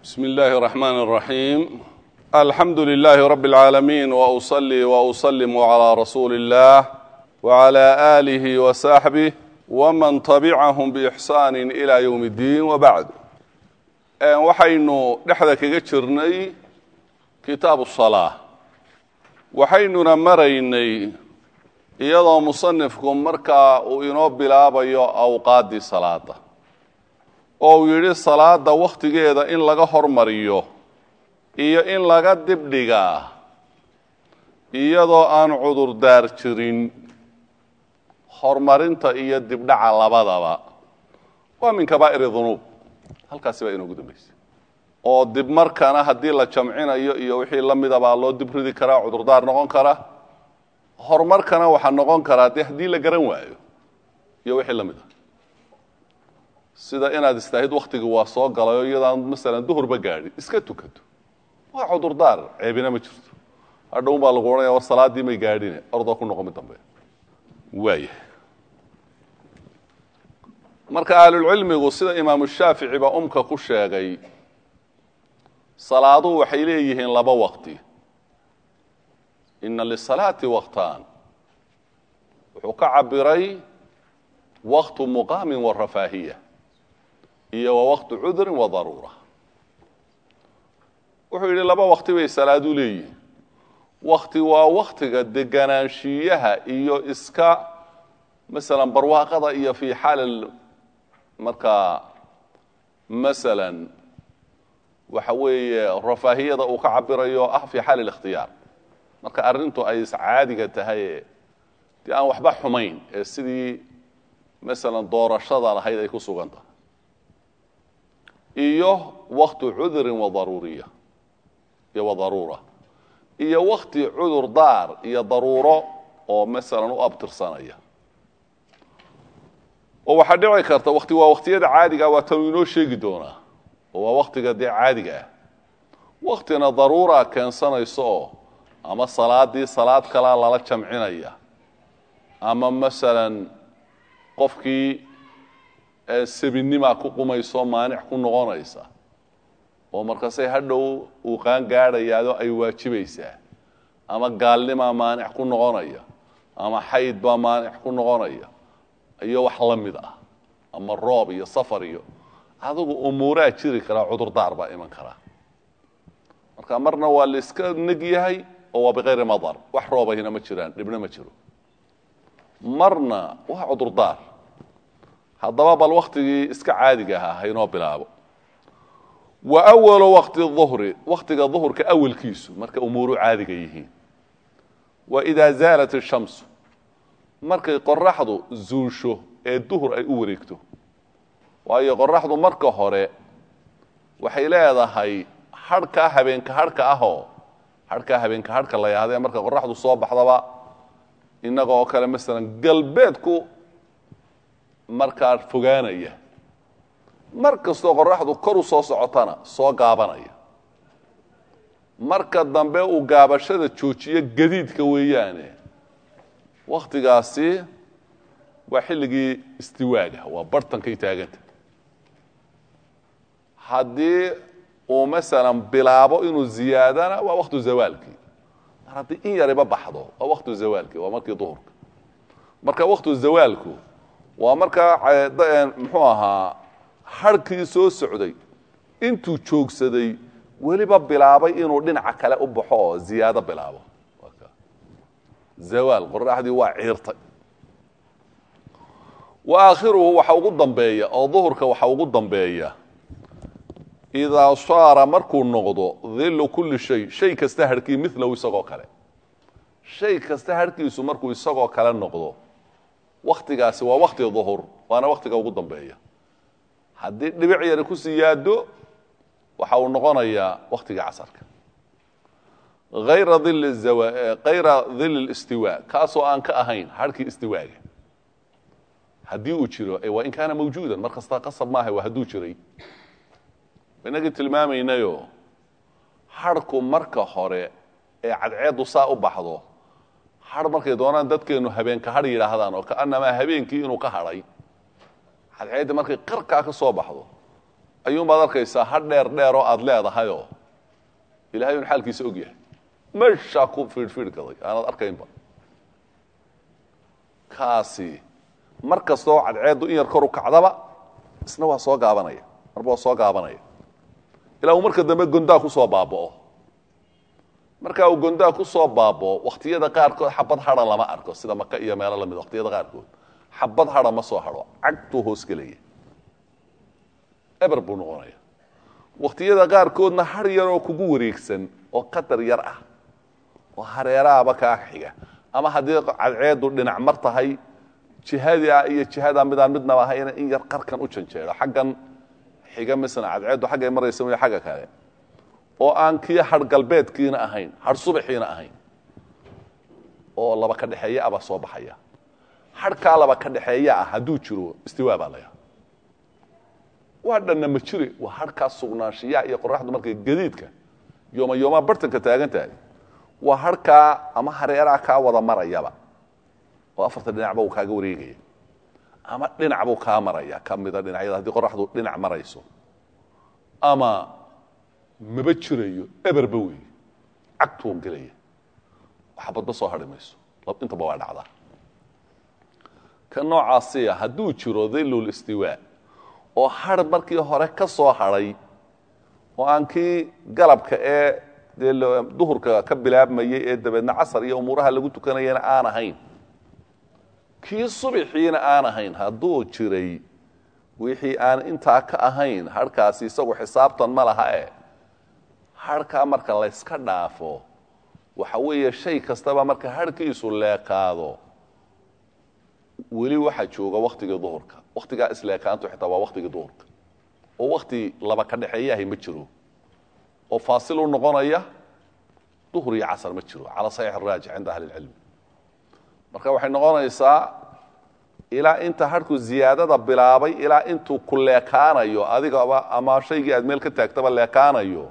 بسم الله الرحمن الرحيم الحمد لله رب العالمين وأصلي وأسلم على رسول الله وعلى آله وصحبه ومن تبعهم بإحسان إلى يوم الدين وبعد waxaynu dhexda kaga jirnay kitaabu الصلاة waxaynuna maraynay iyadoo musanifku markaa uu inoo bilaabayo awqaaddii salaada oo uu yidhi salaada wakhtigeeda in laga hormariyo iyo in laga dibdhigaa iyadoo aan cudurdaar jirin horumarinta iyo dibdhaca labadaba waa min kabaa'iri dunuub halkaasi baa inoogu dambaysay oo dib markana haddii la jamcinayo iyo wixii la mida baa loo dib ridi karaa cudurdaar noqon kara horumarkana waxaa noqon karaa dee haddii la garan waayo iyo wixii la mid a sida inaad istaahid waktigii waa soo galayo iyadaan masalan duhurba gaadhin iska tukato waa cudurdaar ceebina ma jirto hadhown baa lagu odhanaya war salaadii may gaadhine ordoo ku noqo mid dambe waaya marka ahlulcilmigu sida imaamu shaafici baa umka ku sheegay salaaduhu waxay leeyihiin laba waqti ina lisalaati waktaan wuxuu ka cabiray waktu muqaamin warafaahiya iyo wa waktu cudrin wa daruura wuxuu yidhi laba wakti bay salaadu leeyihin wakti waa waktiga deganaanshiyaha iyo iska masalan barwaaqada iyo fii xaali markaa masalan waxa weeye rafaahiyada uu ka cabirayo ah fii xaali اlikhtiyaar marka arrintu ay caadiga tahay dee aan waxba xumayn ee sidii masalan doorashada lahayd ay ku sugan tahay iyo waktu cudrin wa daruuriya iyo wa daruura iyo wakti cudur daar iyo daruuro oo masalan u abtirsanaya oo waxaa dhici karta wakti waa waktiyada caadiga waa tanu inoo sheegi doonaa oo waa waktiga dee caadiga ah waktina daruura keensanayso oo ama salaadii salaad kalaa lala jamcinaya ama masalan qofkii sabinimaa ku qumayso maanic ku noqonaysa oo markaasay hadhow uu qaan gaadhayaado ay waajibaysaa ama gaalnimaa maanic ku noqonaya ama xayd baa maanic ku noqonaya iyo wax la mid ah ama roob iyo safar iyo adigu umuuraa jiri karaa cudurdaar baa iman karaa marka marna waa la iska neg yahay oo waa bikayri madar wax roobahina ma jiraan dhibna ma jiro marna waa cudurdaar haddaba bal waktigii iska caadiga ahaa haynoo bilaabo wa awalu wakti duhri waktiga duhurka awalkiisu marka umuuru caadiga yihiin wa idaa zaalat ishamsu markay qoraxdu zuusho ee duhur ay u wareegto waayo qoraxdu marka hore waxay leedahay hadhkaa habeenka hadhka ahoo hadhkaa habeenka hadhka la yaahdee marka qoraxdu soo baxdaba innaga oo kale masalan galbeedku markaa fogaanaya mar kastoo qoraxdu kor u soo socotana soo gaabanaya marka dambe uu gaabashada joojiyo gadiidka weeyaane wakhtigaasi waa xilligii istiwaaga waa barhtankay taaganta haddii uu masalan bilaabo inuu ziyaadana waa waktu zawaalkii mar haddii in yariba baxdo waa waktu zawaalkii waa markii duhurka marka waktu zawaalku waa markaa muxuu ahaa harhkii soo socday intuu joogsaday weliba bilaabay inuu dhinaca kale u baxo oo ziyaado bilaabo zawaal qoraxdii waa ciirtay wa aakhiruhu waxa ugu dambeeya oo duhurka waxa ugu dambeeya idaa saara markuu noqdo dillu kulli shay shay kasta harhkii milahu isagoo kale shay kasta harhkiisu markuu isagoo kale noqdo waktigaasi waa wakti duhur waana waktiga ugu dambeeya haddii dhibic yari ku siyaado waxa uu noqonayaa waktiga casarka ayra kayra dil istiwa kaasoo aan ka ahayn harhkii istiwaaga haddii uu jiro waa in kaana mawjuudan mar kasta qasab maaha waa hadduu jiray inagii tilmaamaynayo harhku marka hore ee cadceeddu saa u baxdo har markay doonaan dadkeenu habeenka har yidhaahdaan oo kaanamaa habeenkii inuu ka hadhay cadceedda markay qarkaa ka soo baxdo ayuunbaad arkaysaa ha dheer dheer oo aada leedahayoo ilahay un xaalkiisa og yahay meshaa ku fiidhfiidhkaday aanaad arkaynba kaasi mar kastoo cadceeddu in yar kor u kacdaba isna waa soo gaabanaya marba waa soo gaabanaya ilaa uu marka dambe gondaa kusoo baaba'o marka uu gondaa kusoo baaba'o wakhtiyada qaarkood xabad hadha lama arko sida maka iyo meelo lamid wakhtiyada qaarkood xabad hadha ma soo hadho cagtuu hoos gelaya eber buu noqonaya wakhtiyada qaarkoodna har yaroo kugu wareegsan oo qatar yar ah oo hareeraaba kaa xiga ama haddii cadceeddu dhinac mar tahay jihadaa iyo jihadaa midaan midnaba ahayna in yar qarkan u janjeedo xaggan xiga masalan cadceeddu xaggay maraysa way xagga kale oo aan kii har galbeedkiina ahayn har subaxiina ahayn oo laba ka dhexeeya abaa soo baxaya harhkaa laba ka dhexeeya ah hadduu jiro istiwaa baa laya waa dhanna ma jire waa harhkaa sugnaanshiyaha iyo qoraxdu markay gadiidka yooma yoomaa bartanka taagan tahay waa harhkaa ama hareeraha kaa wada marayaba oo afarta dhinacba uu kaaga wareegaya ama dhinac buu kaa maraya ka mida dhinacyada haddii qoraxdu dhinac marayso ama maba jirayo eberba wey cagtuun gelaya waxbadba soo hadhi mayso intaba waa dhacdaa ka noocaasiya hadduu jiro dhillul istiwaa oo har markii hore ka soo hadhay oo aan kii galabka ee dee duhurka ka bilaabmayey ee dabeedna casar iyo umuuraha lagu tukanayana aan ahayn kii subaxiina aan ahayn hadduu jiray wixii aan intaa ka ahayn harhkaasi isagu xisaabtan ma laha e harhkaa marka layska dhaafo waxa weeye shay kastaba marka harhkiisu leekaado weli waxaa jooga waktigii duhurka waktigaa isleekaantu xitaa waa waktigii duhurka oo wakti laba ka dhexeeyahay ma jiro oo faasil u noqonaya duhur iyo casar ma jiro cala saxiix araajic cinda ahli lcilmi marka waxay noqonaysaa ilaa inta harhku ziyaadada bilaabay ilaa intuu ku leekaanayo adigaba ama shaygii aad meel ka taagtaba leekaanayo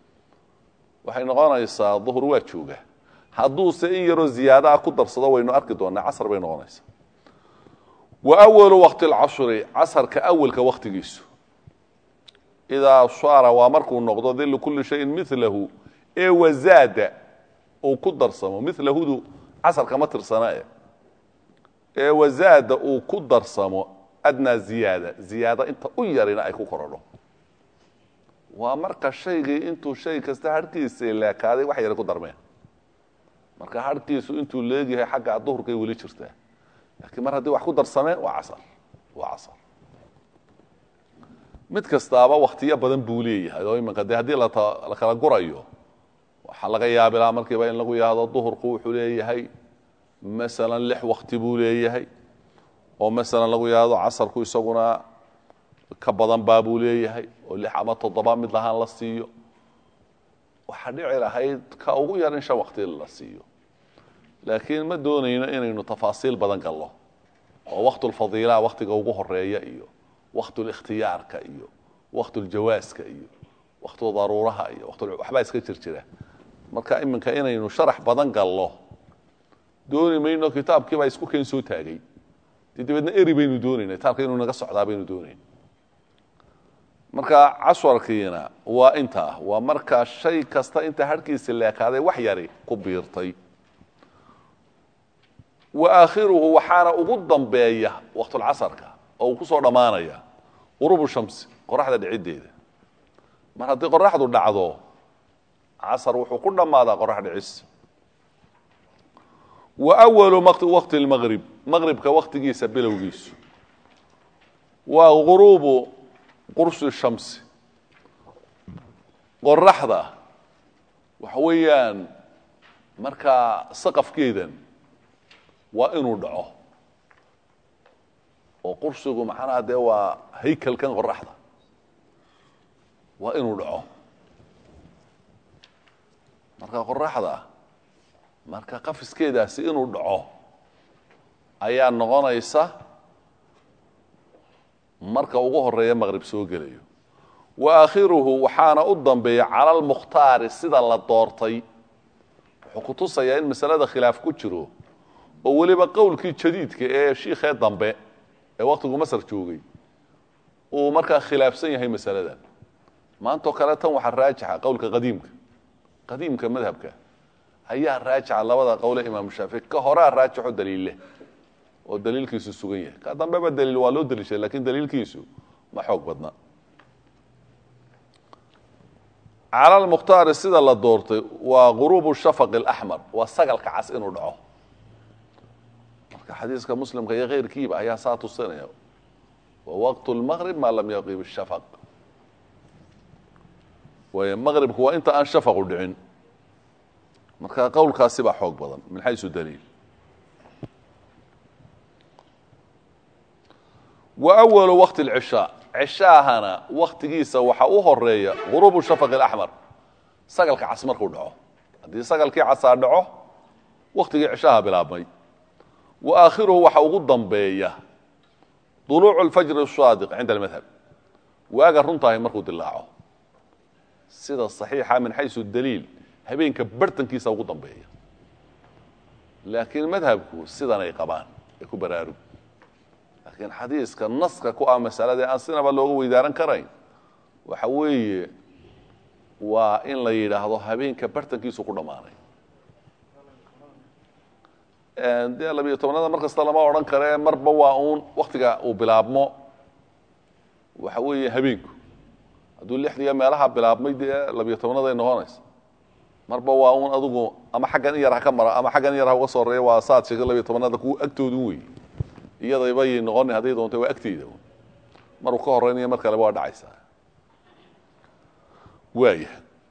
waxay noqonaysaa duhur waa jooga hadduuse in yaroo ziyaadaha ku darsado waynu arki doonaa casar bay noqonaysaa wa awalu waqti lcashri casarka awalka waktigiisu idaa shaara waa markuu noqdo dillu kulli shayin milahu ee wazaada uu ku darsamo milahudu casarka ma tirsana e ee wazaada uu ku darsamo adnaa ziyaada ziyaada inta u yarina ay ku korodho waa marka shaygii intuu shay kasta harhkiisa leekaaday wax yara ku darmeen marka harhkiisu intuu leegyahay xagga duhurkay weli jirtaa laakiin mar haddii wax ku darsameen waa casar waa casar mid kastaaba waktiyo badan buu leeyahay oo iminka dee haddii la kala gurayo waxaa laga yaabilaa markiiba in lagu yahdo duhurku wuxuu leeyahay masalan lix wakti buu leeyahay oo masalan lagu yahdo casarku isaguna ka badan baa buu leeyahay oo lix ama toddoba mid lahaan la siiyo waxaa dhici lahayd ka ugu yar in shan wakti la siiyo laakiin ma doonayno inaynu tafaasiil badan galno oo waktulfadiilaa waktiga ugu horeeya iyo waktulikhtiyaarka iyo waktuljawaaska iyo waktu daruuraha iyo waxbaa iska jir jira marka iminka inaynu sharax badan galno dooni mayno kitaabkii baa isku keen soo taagay dee dabeedna eri baynu doonayna kitaabka inuu naga socdaa baynu doonayn marka casharkiina waa intaa waa marka shay kasta inta harhkiisa leekaaday wax yari ku biirtay wa aakhiruhu waxaana ugu dambeeya waktulcasarka oo uu ku soo dhammaanaya qurubu shamsi qoraxda dhiciddeeda mar haddii qoraxdu dhacdo casar wuxuu ku dhammaadaa qorax dhicis wa awalu waqti lmaqrib maqribka waktigiisa bilowgiisu waa guruubu qursi shamsi qoraxda waxa weeyaan markaa saqafkeedan waa inuu dhaco oo qursigu macnaha dee waa haykalkan qoraxda waa inuu dhaco marka qoraxda marka qafiskeedaasi inuu dhaco ayaa noqonaysa marka ugu horeeya maqrib soo gelayo wa aakhiruhu waxaana u dambeeya cala almukhtaari sida la doortay wuxuu ku tusayaa in masalada khilaaf ku jiro oo weliba qowlkii jadiidka ee shiikhee dambe ee waktigu masar joogay uu markaa khilaafsan yahay masaladan maantao kale tan waxaa raajixa qowlka qadiimka qadiimka madhabka ayaa raajixa labada qowle imaamu shaafici ka horaa raajixo daliille oo daliilkiisu sugan yahay ka dambeba daliil waa loo daliishay lakin daliilkiisu ma xoog badna cala lmukhtaari sida la doortay waa guruubu shafaq alaxmar waa sagalka cas inuu dhaco marka xadiiska muslimka iyo keyrkiiba ayaa saa tusinaya wa waqtu lmaqrib maa lam yaqib shafaq waay maqribku waa inta aan shafaqu dhicin marka qowlkaasi baa xoog badan min xaysu daliil wa awalu waqti lcishaa cishaahana waktigiisa waxaa u horeeya guruubu shafaq alaxmar sagalka cas markuu dhaco haddii sagalkii casaa dhaco waktigii cishaha bilaabmay wa aakhiruhu waxa ugu dambeeya duluucu lfajri saadiq cinda almadhab waaga runtahay markuu dilaaco sida saxiixa min xaysu daliil habeenka bartankiisa ugu dambeeya laakiin madhabku sidanay qabaan ee ku baraarug laakiin xadiiska naska ku ah masalada aan sinaba looga weydaaran karayn waxa weeye waa in la yidhaahdo habeenka bartankiisu ku dhammaanay dee labiyo tobnada mar kasta lama odhan kare marba waa uun waktiga uu bilaabmo waxa weeye habeenku hadduu lixdiga meelaha bilaabmay dee labiyo tobnaday noqonaysa marba waa uun adugu ama xaggan in yar ha ka mara ama xaggan in yar ha uga soo horeeya waa saad sheegay labiyo tobnada kuwa agtoodu wey iyadaybayy noqoni hadday doonta waa agteyda maruu ka horeynayo mar kaleba waa dhacaysaa waaya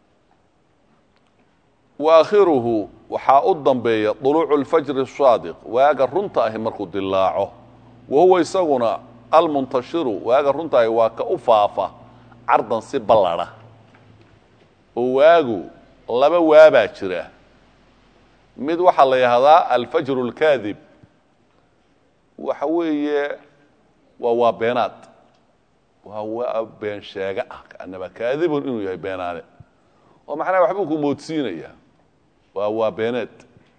wa aakhiruhu waxaa u dambeeya duluucu lfajri saadiq waaga runta ahi markuu dilaaco wa huwa isaguna almuntashiru waaga runta ahi waa ka u faafa cardan si ballada oo waagu laba waabaa jira mid waxaa la yidhahdaa alfajru اlkaadib waxa weeye waa waa beenaad waa waa been sheega ah kaanaba kaadibun inuu yahay beenaane oo macnaha waxbuu ku moodsiinaya waa waa beeneed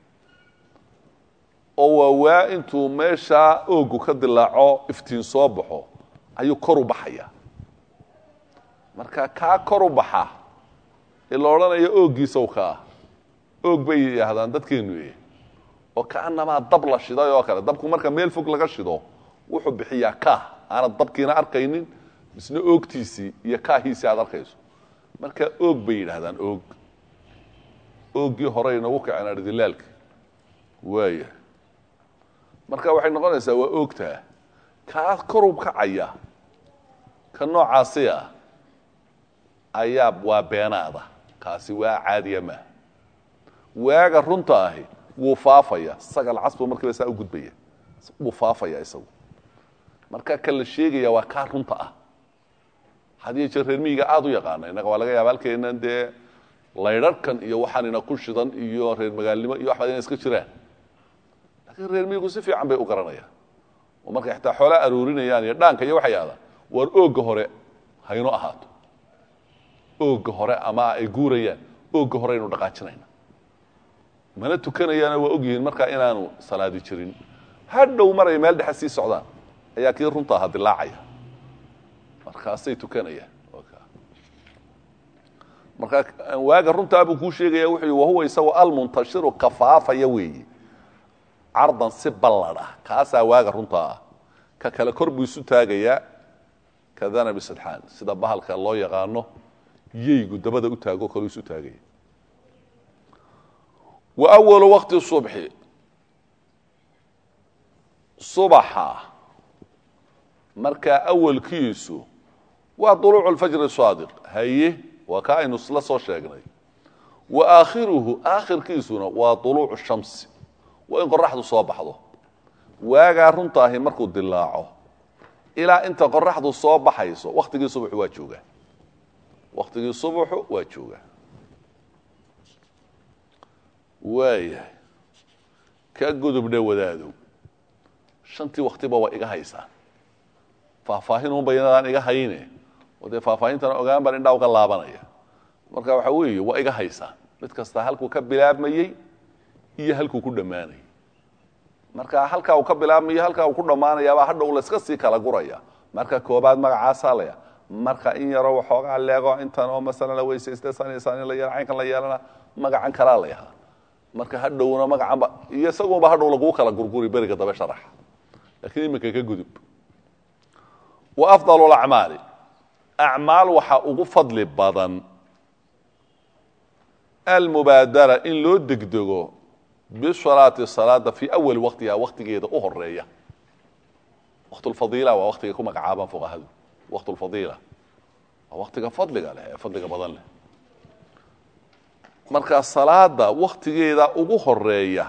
oo waa waa intuu meeshaa oogu ka dilaaco iftiin soo baxo ayuu kor u baxaya marka kaa kor u baxa ee la odhanayo ooggiisaw kaa oog bay yidhaahdaan dadkeenu e oo kaanamaa dab la shiday oo kale dabku marka meel fog laga shido wuxuu bixiyaa kaah aanad dabkiina arkaynin misna oogtiisii iyo kaahiisii aad arkayso marka oog bay yidhaahdaan oog ooggii horey inagu kaceen ardilaalka waaya marka waxay noqonaysaa waa oogtaa kaa korub kacaya ka noocaasi ah ayaa waa beenaada kaasi waa caadiya maa waaga runta ahi wuu faafaya sagal casbu markiiba saa u gudbaya wuu faafaya isagu marka ka la sheegaya waa kaa runta ah hadiyo jeer reer miyiga aada u yaqaana innaga waa laga yaaba halkeenan dee laydharhkan iyo waxaanina ku shidan iyo reer magaalnimo iyo waxbaad ina iska jiraan laakiin reer miyigu si fiican bay u garanayaan oo markay xataa xoolaa aroorinayaan iyo dhaanka iyo waxay ahdaan waar oogga hore hayno ahaato oogga hore ama ay guurayaan oogga hore aynu dhaqaajinayna mana tukanayaana waa ogyihiin markaa inaanu salaadi jirin hadhow maray meel dhexe sii socdaan ayaa kii runta ahaa dilaacaya markaasay tukanayaan marka waaga runtaa buu kuu sheegaya wuxuu wahuwa isagoo almuntashiru kafaafaya weeye cardan si balladh ah kaasaa waaga runtaa ah ka kale kor buu isu taagayaa kadana bisidxaan sida bahalka loo yaqaano yeygu dabada u taago kaleu isu taagaya wa awalu waqti subxi subaxa markaa awalkiisu waa duluucu lfajri saadiq haye waa kaa aynu la soo sheegnay wa aakhiruhu aakhirkiisuna waa duluucu shamsi waa in qoraxdu soo baxdo waagaa runtaahi markuu dilaaco ilaa inta qoraxdu soo baxayso waktigii subaxu waa joogaa waktigii subaxu waa joogaa waayahay ka gudubdhe wadaadow shantii waktiba waa iga haysaan faahfaahin un bayanadaan iga hayne oo dee faahfaahintana ogaan baan indhaa uga laabanaya marka waxa weeye waa iga haysaan mid kasta halkuu ka bilaabmayey iyo halkuu ku dhammaanayay marka halkaa uu ka bilaabmayo halkaa uu ku dhammaanayaabaa hadhow layska sii kala guraya marka koobaad magacaasaa laya marka in yaroo waxoogaa leego intan oo masalan la weysaysta sanisan in la yeelo caynkan la yeelana magacan kalaa la yahaa marka hadhowna magacanba iyo isagunba hadhow laguu kala gurguri beriga dabe sharaxa lakiin iminka ka gudub wa afdal lacmaali acmaal waxaa ugu fadli badan almubaadara in loo degdego bisalaati salaada fii awali waqtiha waqtigeeda u horeeya waqtulfadiila waa waqtiga ku magacaabaan fuqahadu waqtulfadiila waa waqtiga fadliga leh ee fadliga badan leh marka salaada waktigeeda ugu horeeya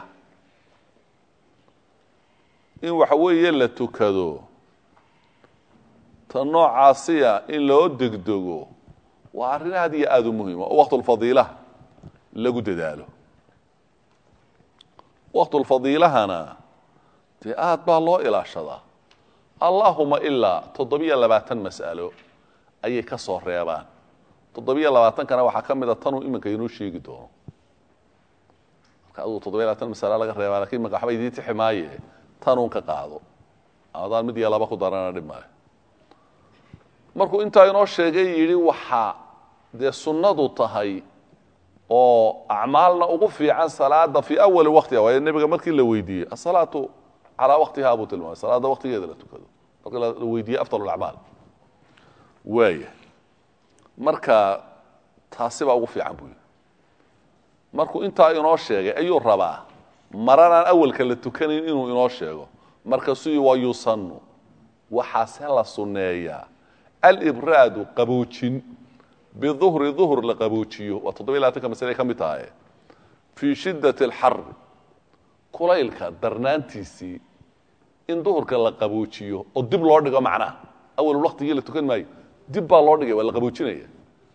in waxa weeye la tukado ta noocaasiya in loo degdego waa arrin aad iyo aada u muhiima oo waqtulfadiilaha lagu dadaalo waqtulfadiilahana dee aad baa loo ilaashadaa allahuma ilaa toddobiyo labaatan mas'alo ayay ka soo reebaan toddobiyo labaatankana waxaa ka mida tanuu iminka inoo sheegi doono marka aduu toddobiyo labaatan masalo laga reebaa lakin iminka waxba idiin tixi maaye tanuun ka qaado adaan mid iyo laba ku darana dhib maayo markuu intaa inoo sheegay yidhi waxaa dee sunnadu tahay oo acmaalna ugu fiican salaada fii awali waqtiha waayo nebiga markii la weydiiyey asalaatu calaa waqtiha buu tilmaamay salaada waqtigeeda la tukado markii la weydiiyey afdal acmaal waaya marka taasi baa ugu fiican buu yidhi markuu intaa inoo sheegay ayuu rabaa maranaan awalka la tukanayn inuu inoo sheego markaasuu wa yusanu waxaase la sunneeyaa alibraadu qaboojin biduhri duhr la qaboojiyo waa toddobiy labatanka masale ka mid tahay fii shiddati alxari kulaylka darnaantiisii in duhurka la qaboojiyo oo dib loo dhigo macnaha awal waqtigii la tukan maayo dib baa loo dhigay waa la qaboojinaya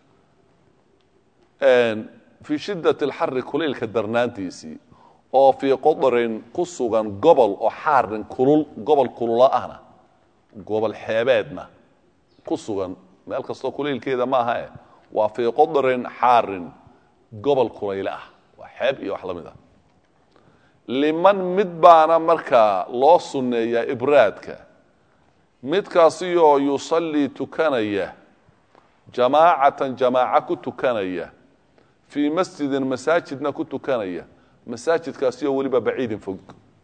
fii shiddati alxari kulaylka darnaantiisii oo fii qodrin ku sugan gobol oo xaarin kulul gobol kulula ahna gobol xeebeedna ku sugan meel kastoo kulaylkeeda ma aha e waa fii qodrin xaarin gobol kulayle ah waa xeeb iyo wax la mid ah liman mid baana markaa loo sunneeyaa ibraadka midkaasiyoo yusallii tukanaya jamaacatan jamaaco ku tukanaya fii masjidin masaajidna ku tukanaya masaajidkaasi oo weliba baciidin fog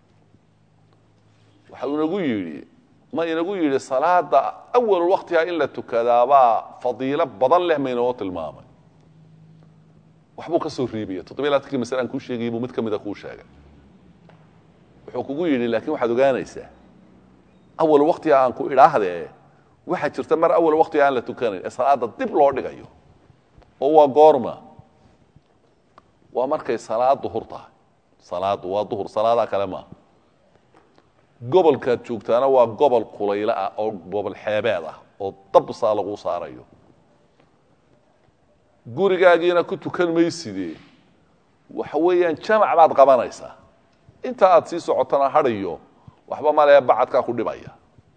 waxa uu inagu yidhi ma inagu yidhi salaada awal waqtiha in la tukadaabaa fadiilo badan leh maynoo tilmaamay waxbuu ka soo riibaya toddobiy labaatankii masale aan kuu sheegayay buu mid ka mida kuu sheegay wuxuu kugu yidhi laakiin waxaad ogaanaysaa awal waqtiga aan ku idhaahdee waxaa jirta mar awal waqtiga aan la tukanayn ee salaada dib loo dhigayo oo waa goorma waa markay salaad duhur tahay salaadu waa duhur salaadaa kale maaha gobolkaad joogtaana waa gobol kulaylo ah oo gobol xeebeed ah oo dabsaa lagu saarayo gurigaagiina ku tukan maysidee waxa weeyaan jamac baad qabanaysaa inta aad sii socotana hadhayo waxba malee bacadkaa ku dhibaya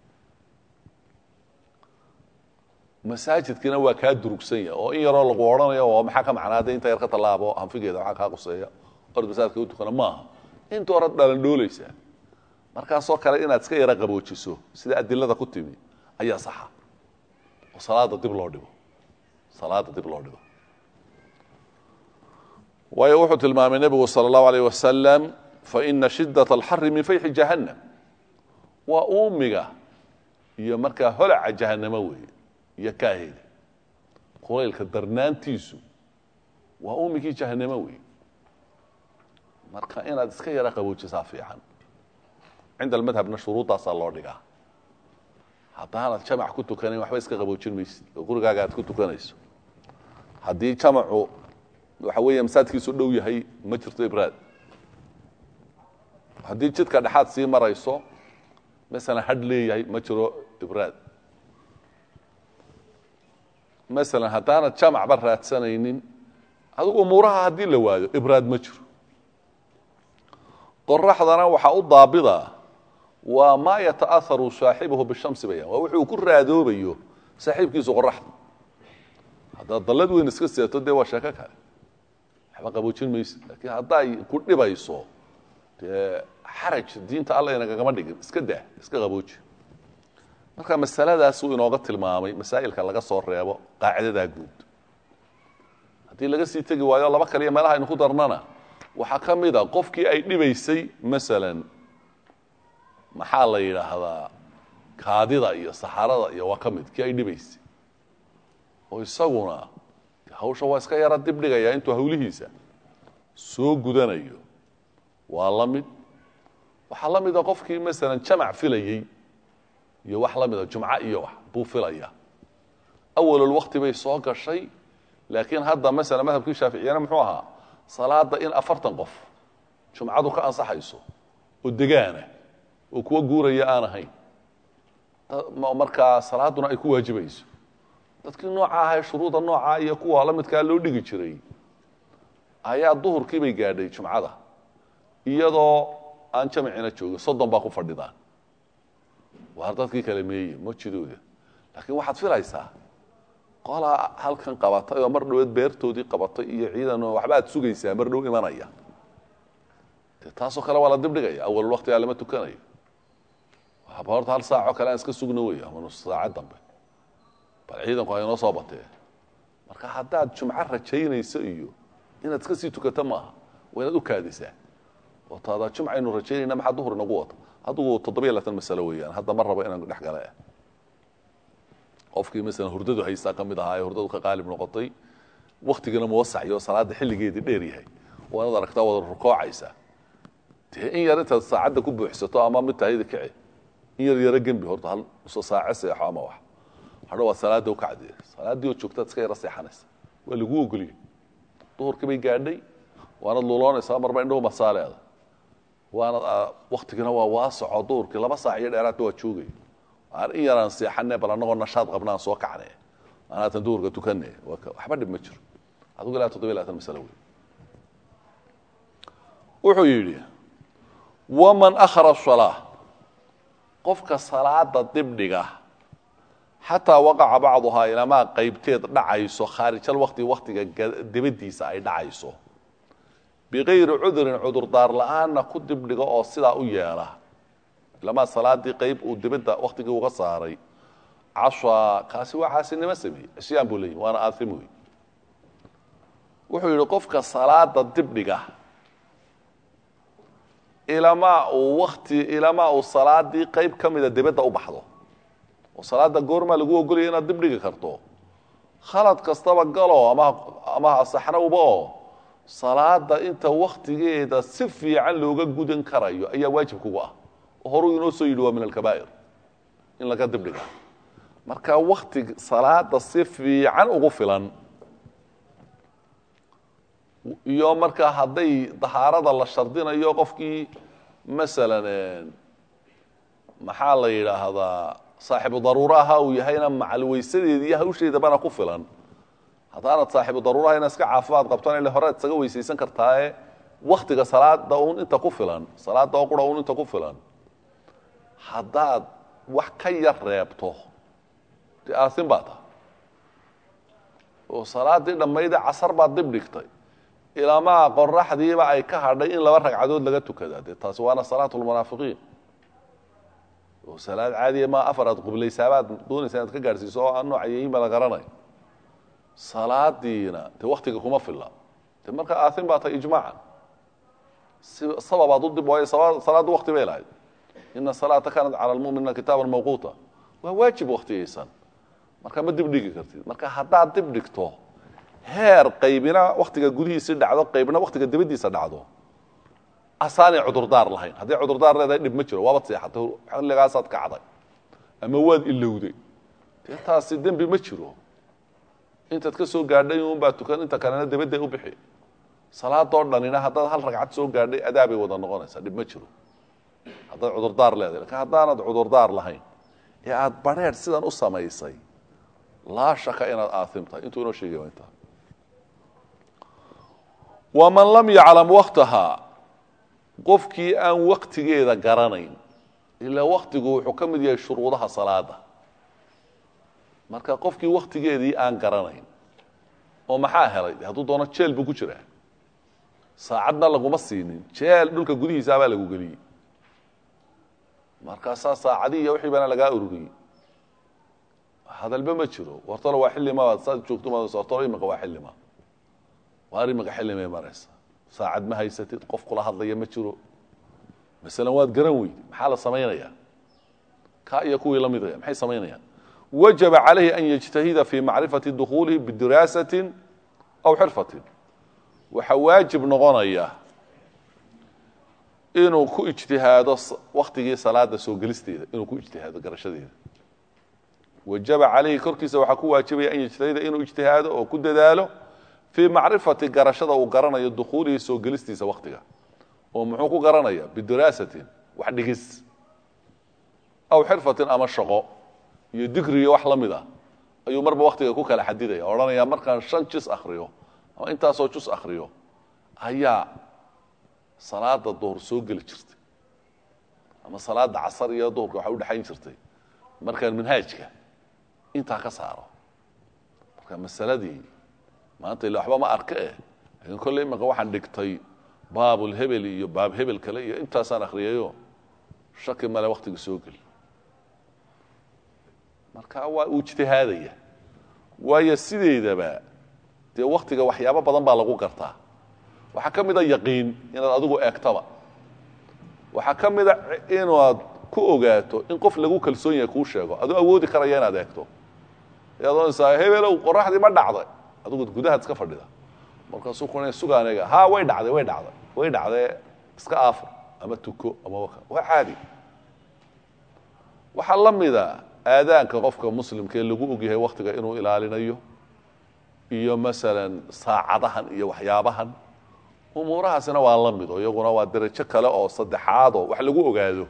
masaajidkiina waa kaa durugsan yahay oo in yaroo lagu odhanayo oo maxaa ka macnaa de inta yar ka tallaabo hanfigeeda waxaa kaa quseeya ord masaajidka u tukana maaha inta horead dhalandhooleysaa markaasoo kale inaad iska yara qaboojiso sida adilada ku timi ayaa saxa oo salaada dib loo dhigo salaada dib loo dhigo waayo wuxuu tilmaamay nebigu sala allahu alayh wasalam faina shidaة alxari min fayxi jahannam waa uumiga iyo markaa holaca jahanamo weeye iyo kaaheli kulaylka darnaantiisu waa uumigii jahanamo weeye marka inaad iska yara qaboojisaa fiican cinda almadhabna shuruuddaasaa loo dhigaa haddaanad jamac ku tukanayn waxba iska qaboojin maysid oo gurigaaga aad ku tukanayso haddii jamacu waxa weeya masaajkiisu dhow yahay ma jirto ibraad haddii jidka dhexaad sii marayso masalan hadh leeyahay ma jiro ibraad masalan haddaanad jamacba raadsanaynin adigu umuuraha haddii la waayo ibraad ma jiro qoraxdana waxaa u daabida waa maa yata'aharu saaxibuhu bishamsi bayaan waa wuxuu ku raadoobayo saaxiibkiisu qoraxda haddaad dallad weyn iska seeto dee waa sheeko kale waxba qaboojin maysid laakiin hadday ku dhibayso dee xaraj diinta alla inagagama dhigin iska dah iska qabooji marka masaladaasuu inooga tilmaamay masaa'ilka laga soo reebo qaacidadaa guud haddii laga sii tegi waayo laba kaliya meelaha aynu ku darnana waxaa ka mid a qofkii ay dhibaysay masalan maxaa la yidhaahdaa kaadida iyo saxarada iyo waa ka mid kii ay dhibaysay oo isaguna hawsha waa iska yara dib dhigaya intuu hawlihiisa soo gudanayo waa la mid waxaa la mida qofkii masalan jamac filayey iyo wax la mida jumco iyo wax buu filaya awalulwakti bay soo gashay laakiin hadda masala madhabkii shaaficiyana muxuu ahaa salaada in afartan qof jumcadu ka ansaxayso oo degaana oo kuwa guuraya aan ahayn markaa salaaduna ay ku waajibayso dadkii nooca ahay shuruuda noocaa iyo kuwa la midkaa loo dhigi jiray ayaa duhurkii bay gaadhay jumcada iyadoo aan jamcina joogin soddon baa ku fadhidaan waar dadkii kale meeye majidooda laakiin waxaad filaysaa qolaa halkan qabatay oo mar dhaweed beertoodii qabatay iyo ciidan waxba aad sugaysaa mar dhow imanaya de taasoo kale waa la dibdhigaya awalul waktigaa lama tukanayo waxaba horta hal saacoo kale aan iska sugno wey ama nus saacad dambe bal ciidanku ha inoo soo batee marka haddaad jumco rajaynayso iyo inaad iska sii tukato maaha waa inaad u kaadisaa oo taada jumcaynu rajaynayna maxaa duhur inagu wata adigu toddobiya laatan masalo weeyaan hadda ma rabo inaan dhex gale qofkii masalan hurdadu haystaa ka mid ahaa ee hurdadu ka qaalib noqotay waktigana muwasaciyo salaada xilligeedii dheer yahay waa inaad aragtaa wada rukoocaysaa dee in yar intaad saacadda ku buuxsato ama mid tahayda kici in yar yaro gembi horta hal uso saace seexo ama wax hadho waa salaada ukacdee salaaddii oo joogtaad iska yaro seexanaysa waa lagu ogoliyey duhurkii bay gaadhay waanad luloonaysaa marba indhahu masaaleeda waana waktigina waa waasoco duhurkii laba saac iyo dheeraadna waa joogay aan in yaraan seexane bal annagoo nashaad qabnaan soo kacne anaatan duhurka tukane waxba dhib ma jiro adigu ilaa toddobiya labaatan masalo wey wuxuu yidhi waman akhara salaa qofka salaada dibdhiga xataa waqaca bacduhaa ilamaa qaybteed dhacayso khaarijal wakti waktiga dibadiisa ay dhacayso bikayri cudurin cudurdaar la-aanna ku dibdhiga oo sidaa u yeela ilamaa salaadii qayb uu dibadda waktigii uga saaray cashaa kaasi waa caasinimo sameeyey cisyaan buu leeyihi waana aaim wey wuxuu yidhi qofka salaada dibdhiga ilamaa uu wakti ilamaa uu salaadii qayb ka mida dibadda u baxdo oo salaada goormaa lagu ogolaya inaad dibdhigi karto khalad kastaba galo ama ama asaxnowba oo salaada inta waktigeeda si fiican looga gudan karayo ayaa waajib kugu ah oo horuu inoo soo yidhi waa min alkabaa'ir in laga dibdhiga marka wakti salaada si fiican ugu filan iyo markaa hadday dahaarada la shardinayo qofkii masalan maxaa la yidhaahdaa saaxibu daruuro aha uu yahayna macalweysadeeda iyo hawsheedabana ku filan haddaanad saaxibu daruuraha ina iska caafimaad qabtana ile horead isaga weysaysan kartaae waktiga salaada un inta ku filan salaada oo qura un inta ku filan haddaad wax ka yar reebto dee aasin baa taha oo salaadii dhammayde casar baad dib dhigtay ilamaa qoraxdiiba ay ka hadhay in laba ragcadood laga tukadaa dee taasi waana salaat lmunaafiqiin oo salaad caadiya ma afar aad qublaysaabaad doonaysa inaad ka gaadhsiiso oo aan nooca yihiinba la garanay salaadiina dee waktiga kuma filla de marka aasin baa tahay ijmaacan si sababaad u dib waayo salaaddu wakti bay lahayd ina salaata kaanat cala lmuminina kitaaban mawquuta waa waajib waktiyaysan marka ma dib dhigi kartid marka haddaad dib dhigto heer qaybina waktiga gudihiisi dhacdo qaybna waktiga dibadiisa dhacdo asaanay cudurdaar lahayn hadday cudurdaar leedahay dhib ma jiro waabaad seexatay xilligaasaad kacday ama waad ilowday dee taasi dembi ma jiro intaad ka soo gaadhay unbaa tukan inta kalena dabadday u bixi salaadoo dhanina haddaad hal ragcad soo gaadhay adaabay wada noqonaysaa dhib ma jiro haddaad cudurdaar leedahay lakin haddaanad cudurdaar lahayn ee aada barheer sidan u samaysay laa shaka inaad aaimtahay intuu inoo sheegay waa intaa waman lam yaclam waktahaa qofkii aan waktigeeda garanayn ilaa waktigu wuxuu ka mid yahay shuruudaha salaada marka qofkii waktigeedii aan garanayn oo maxaa helay hadduu doono jeel buu ku jiraa saacadna laguma siinin jeel dhulka gudihiisaabaa lagu geliyey markaasaa saacadii iyo wixii baana lagaa ururiyey hadalba ma jiro wartalo waa xilli ma saad joogto ma wartalo imika waa xilli ma waar imika xilli may maraysa saacad ma haysatid qof kula hadlaya ma jiro masalan waad garan weydi maxaa la samaynayaa ka iyo kuwii la midaya maxay samaynayaan wajaba calayhi an yajtahida fi macrifati dukhuulihi bidiraasatin aw xirfatin waxaa waajib noqonaya inuu ku ijtihaado waktigii salaada soo gelisteeda inuu ku ijtihaado garashadeeda wajaba calayhi korkiisa waxaa ku waajibaya an yajtahida inuu ijtihaado oo ku dadaalo fii macrifati garashada uu garanayo dukhuulihi soo gelistiisa waktiga oo muxuu ku garanaya bidiraasatin wax dhigis aw xirfatin ama shaqo iyo digriyo wax la mid ah ayuu marba waktiga ku kala xadidaya odhanaya markaan shan jus akriyo ama intaasoo jus akriyo ayaa salaada duhur soo geli jirtay ama salaada casar iyo duhurka waxaa udhexayn jirtay markaan manhaajka intaa ka saaro marka masaladii maanta ila waxba ma arka eh laakiin kolley imika waxaan dhigtay baabulhebel iyo baab hebel kale iyo intaasaan akriyayo shaki male waktiga soo geli marka waa uu ijtihaadaya waayo sideedaba dee waktiga waxyaabo badan baa lagu gartaa waxaa ka mid a yaqiin inaad adigu eegtaba waxaa ka mid a inaad ku ogaato in qof lagu kalsoon yahay kuu sheego aduu awoodi karaya inaad eegto ayaad oonaysaa hebelow qoraxdii ma dhacday adigu gudahaad iska fadhida markaasuu kuna suga aniga ha way dhacday way dhacday way dhacdee iska aafur ama tuko ama waka waa caadi waxaa la mida aadaanka qofka muslimka ee lagu ogyahay waktiga inuu ilaalinayo iyo masalan saacadahan iyo waxyaabahan umuurahaasina waa la mido iyaguna waa darajo kale oo saddexaadoo wax lagu ogaado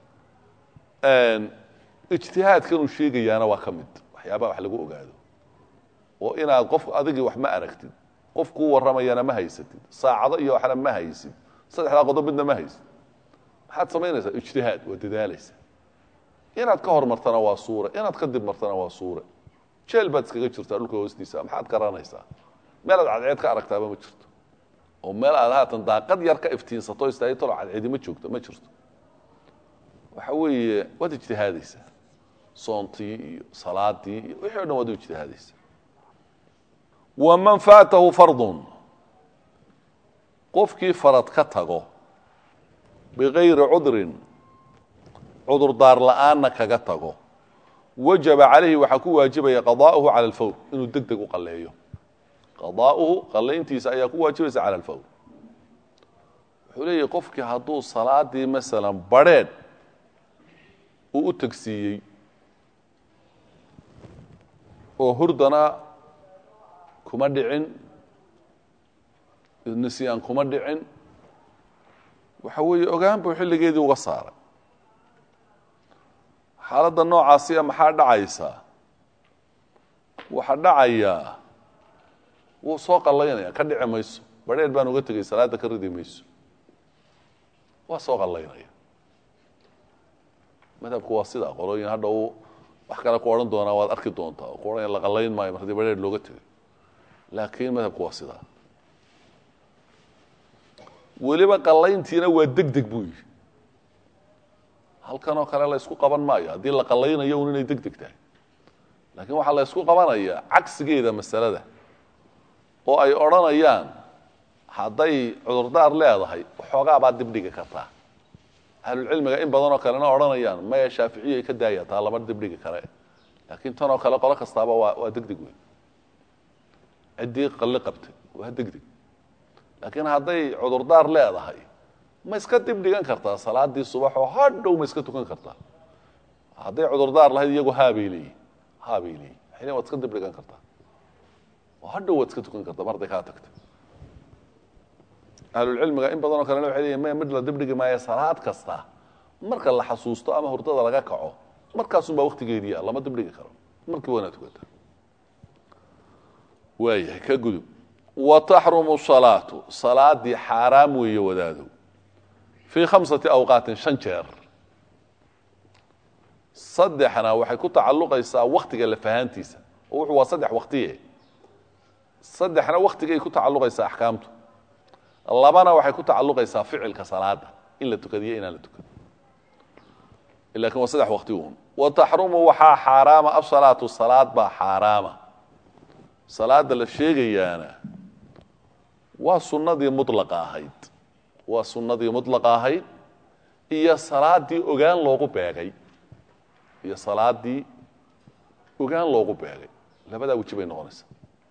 ijtihaadkanuu sheegayaana waa ka mid waxyaabaha wax lagu ogaado oo inaad qof adigii wax ma aragtid qof kuu warramayana ma haysatid saacado iyo waxna ma haysid saddexdaa qodob midna ma haysid maxaad samaynaysaa ijtihaad waa dadaalaysa inaad ka hormartana waa suure inaad ka dib martana waa suure jeel baad iskaga jirtaa dhulka hoostiisa maxaad garanaysaa meel aad cadceed ka aragtaaba ma jirto oo meel aad haatan daaqad yar ka iftiinsato istaagtalo cadceedi ma joogto ma jirto waxa weeye waad ijtihaadaysaa soontii iyo salaadii iyo wixii o dhan waad u ijtihaadaysaa waman faatahu fardun qofkii farad ka tago bigayri cudrin cudurdaar la'aanna kaga tago wajaba calayhi waxaa ku waajibaya qadaa'uhu cala alfawr inuu deg deg u qalleeyo qadaa'uhu qallayntiisa ayaa ku waajibaysa cala alfawr wuxuu leeyahy qofkii hadduu salaadii masalan badrheedh uu u tegsiiyey oo hurdana kuma dhicin nisyaan kuma dhicin waxa weeye ogaan buu xilligeedii uga saaray xaaladda noocaasiya maxaa dhacaysaa waxaa dhacayaa wuu soo qallaynaya ka dhici mayso badheer baan uga tegay salaadda ka ridi mayso waa soo qallaynaya madhabku waa sidaa qolooyin hadha uu wax kale ku odhan doonaa waad arki doontaa oo ku odhanaya la qallayn maayo mar haddii badheer looga tegay laakiin madhabku waa sidaa weliba qallayntiina waa deg deg buu yidhi halkan oo kale la ysku qaban maayo haddii la qallaynayo un inay deg deg tahay laakiin waxaa la ysku qabanaya cagsigeeda masalada oo ay odhanayaan hadday cudurdaar leedahay waxoogaa baad dibdhigi kartaa ahlulcilmiga in badanoo kalena odhanayaan maya shaaficiyay ka daaya taa lama dibdhigi kare laakiin tanoo kale qolo kastaaba waa waa deg deg wey ciddii qalli qabtay waa deg deg laakiin hadday cudurdaar leedahay ma iska dib dhigan kartaa salaadii subaxoo hadhow ma iska tukan kartaa hadday cudurdaar lahayd iyagu haabay leeyihin haabay leeyihin xilin waad iska dib dhigan kartaa oo hadhow waad iska tukan kartaa mar hadday kaa tagtay ahlulcilmiga in badanoo kalena waxay leeyihin maya mid la dib dhigi maayo salaad kasta marka la xasuusto ama hurdada laga kaco markaasunbaa waktigeediia lama dib dhigi karo markii waana tukata waayahay ka gudub wa taxrumu salaatu salaadii xaaraam weeye wadaadow fii khamsati awqaatin shan jeer saddexna waxay ku tacalluqaysaa waktiga lafahaantiisa oo wuxuu waa saddex waktiye saddexna waktigay ku tacalluqaysaa axkaamtu labana waxay ku tacalluqaysaa ficilka salaada in la tukadiyo inaan la tukado lakin waa saddex waqti un wa taxrumu waxaa xaaraama asalaatu salaad baa xaaraama salaada la sheegayaana waa sunnadii mulaqa ahayd waa sunnadii mulaqa ahayd iyo salaadii ogaan loogu beegay iyo salaadii ogaan loogu beegay labadaa weji bay noqonaysaa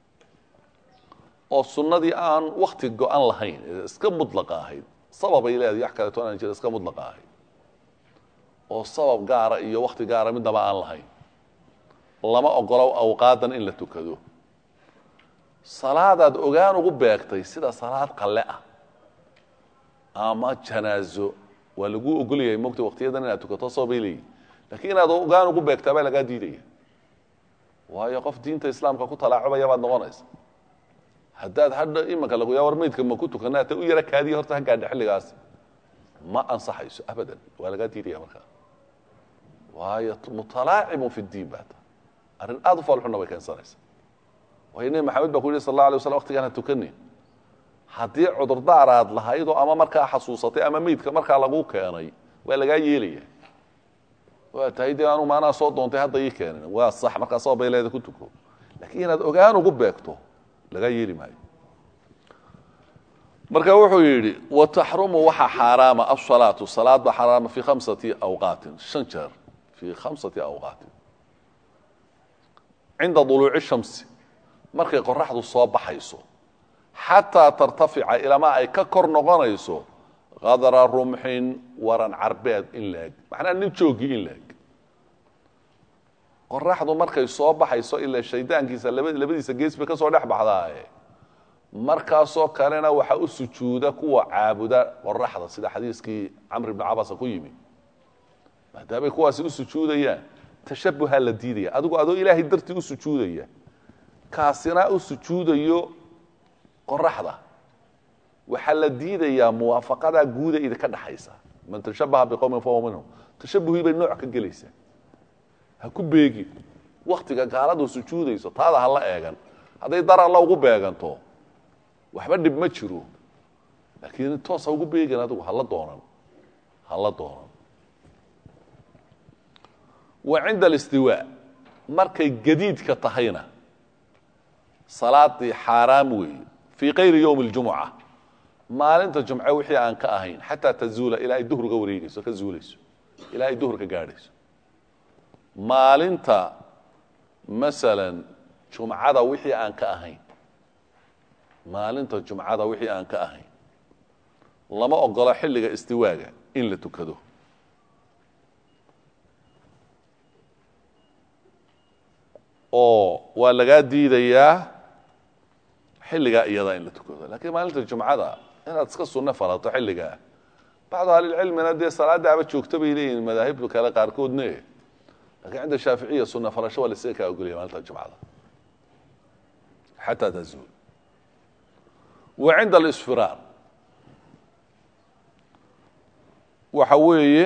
oo sunnadii aan wakti go-an lahayn ee iska mulaqa ahayd sababay leedahay wax kaleeto aan jira iska mulaqa ahayd oo sabab gaara iyo wakti gaara midnaba aan lahayn lama ogolo awqaadan in la tukado salaadaad ogaan ugu beegtay sida salaad qalle ah ama janaazo waa laguu ogolyahay mogta waktiyadan inaad tukato sababay leeyihin lakiin inaad ogaan ugu beegtaa baa lagaa diidaya waayo qof diinta islaamka ku talaacubaya baad noqonaysa haddaad hadha imanka lagu yaa war maydka ma ku tukana ta u yara kaadiya horta ha gaadha xilligaas ma ansaxayso abadan waa lagaa diidaya markaa waayo mutalaacibun fi diin baa ta arrin aada u faalxunna bay keensanaysa waayo nebi maxamed baa ku yihi sal alla alay waslam waqtigaan ha tukanin haddii cudurdaar aad lahaydoo ama markaa xasuusatay ama meydka markaa lagu keenay waa lagaa yeelaya waa tahay dee anu maanaa soo doontay hadda ii keenin waa sax markaa sababay leeda ku tuko laakiin inaad ogaan ugu beegto lagaa yeeli maayo marka wuxuu yidhi wataxrumu waxaa xaaraama asalaatu salaad baa xaaraama fii khamsati awqaatin shan jeer fii khamsati awqaatin cinda duluuci shamsi markay qoraxdu soo baxayso xataa tartafica ilamaa ay ka kor noqonayso qadra rumxin waran carbeed in laeg macnaha nin joogii in laeg qoraxdu markay soo baxayso ilaa shaydaankiisa labadiisa gees bay ka soo dhex baxdaaye markaasoo kalena waxaa u sujuuda kuwa caabuda qoraxda sida xadiiskii camr ibni cabasa ku yimi maadaamay kuwaasi u sujuudayaan tashabuha la diidaya adigu adoo ilaahay dartii u sujuudaya kaasina u sujuudayo qoraxda waxaa la diidayaa muwaafaqadaa guuda idinka dhaxaysa man tashabaha biqowmin fahuwa minhum tashabuhii bay nooc ka gelaysaa ha ku beegin waktiga gaaladu sujuudayso taada ha la eegan hadday dar alla ugu beeganto waxba dhib ma jiro laakiin toos ha ugu beegin adigu hala doonan hala doonan wa cinda alistiwaa markay gadiidka tahayna salaadii xaaraam weeye fii kayri yowmi اljumuca maalinta jumce wixii aan ka ahayn xataa tazuula ilaa ay duhur ga wareegeyso ka zuulayso ilaa ay duhur ka gaadhayso maalinta masalan jumcada wixii aan ka ahayn maalinta jumcada wixii aan ka ahayn lama ogolo xilliga istiwaaga in la tukado oo waa lagaa diidayaa xilligaa iyada in la tukado lakiin maalinta jumcada inaad iska sunno falato xilligaa bacdu ahlilcilmina dee salaadaaba joogto bay leeyihin madaahibtu kale qaarkoodne lakiin cinda shaaficiya sunna falasho waa laisaga kaa ogolaya maalinta jumcada xataa tazuul wa cinda alisfiraar waxa weeye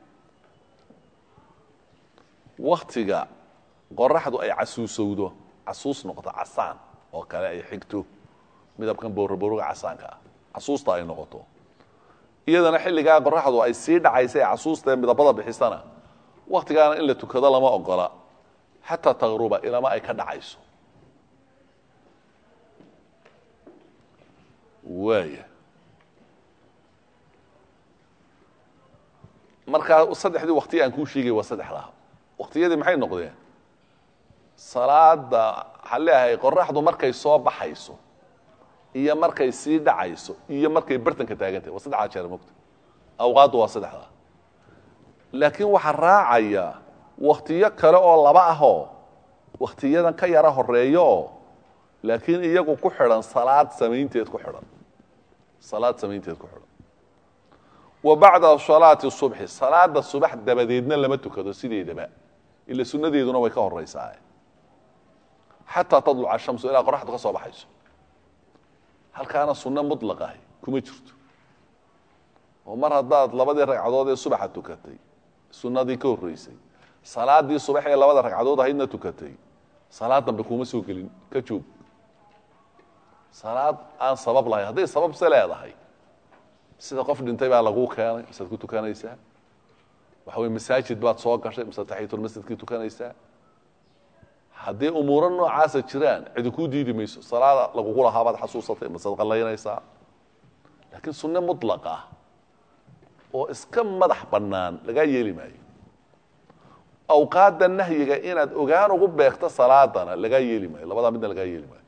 waktiga qoraxdu ay casuusowdo casuus noqoto casaan oo kale ay xigto midabkan booroboroga casaanka ah casuusta ay noqoto iyadana xilligaa qoraxdu ay sii dhacaysa ee casuustae midabada bixisana waktigaana in la tukado lama ogola xataa taqruba ilama ay ka dhacayso waaya markaa saddexdii wakti aan kuu sheegay waa saddexdaa waktiyadii maxay noqdeen salaada waxaan leeyahay qoraxdu markay soo baxayso iyo markay sii dhacayso iyo markay bartanka taagantahy waa saddexdaa jeer mogta awqaaddu waa saddexdaa laakiin waxaa raacaya waktiyo kale oo laba ahoo waktiyadan ka yara horeeyo oo laakiin iyagu ku xidhan salaad samaynteed ku xidhan salaad samaynteed ku xidhan wa bacda salaati subxi salaada subax dabadeedna lama tukado sideedaba ila sunnadeeduna way ka horeysaa xataa tadluca shamsu ilaa qoraxdu ka soo baxayso halkaana sunno mutlaqahi kuma jirto oo mar haddaad labadii ragcadood ee subaxa tukatay sunnadii ka horreysay salaadii subax ee labada ragcadood ahaydna tukatay salaad dambe kuma soo gelin ka joog salaad aan sabab lahayn hadday sababse leedahay sida qof dhintay baa laguu keenay isaad ku tukanaysaa waxa weye masaajid baad soo gashay mise taxiyatulmasjidkii tukanaysaa haddii umuuro noocaasa jiraan cidi kuu diidi mayso salaada lagugu lahaabaad xasuusatay masead qallaynaysaa laakiin sunne mutlaq ah oo iska madax bannaan lagaa yeeli maayo awqaadda nahyiga inaad ogaan ugu beegto salaadana lagaa yeeli maayo labadaa midna lagaa yeeli maayo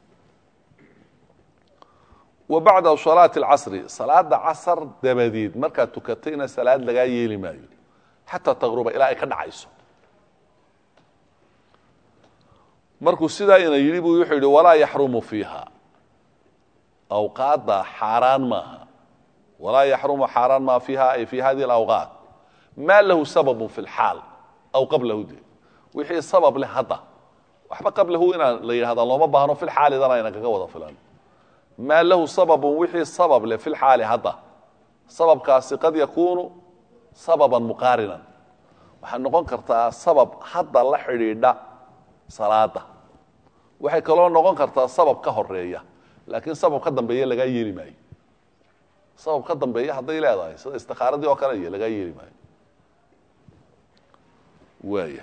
wa bacda salaati alcasri salaada casar dabadeed markaad tukatayna salaad lagaa yeeli maayo xataa taqruba ilaa ay ka dhacayso markuu sidaa ina yidhi buu wuxuu yidhi walaa yaxrumu fiiha awqaadda xaaraan maaha walaa yaxrumu xaaraan maa fiiha ay fi hadihi alawqaat maa lahu sababun fi lxaal aw qablahu de wixii sabab leh hadda waxba qablahu inaan la yidhahda looma baahno filxaalidana ayna kaga wada filan maa lahu sababun wixii sabab leh filxaali hadda sababkaasi qad yakuunu sababan muqaarinan waxay noqon kartaa sabab hadda la xidhiidha salaada waxay kaloo noqon kartaa sabab ka horeeya laakiin sabab ka dambeeya lagaa yeeli maayo sabab ka dambeeya hadday leedahay sida istikaaradii oo kale iyo lagaa yeeli maayo waaya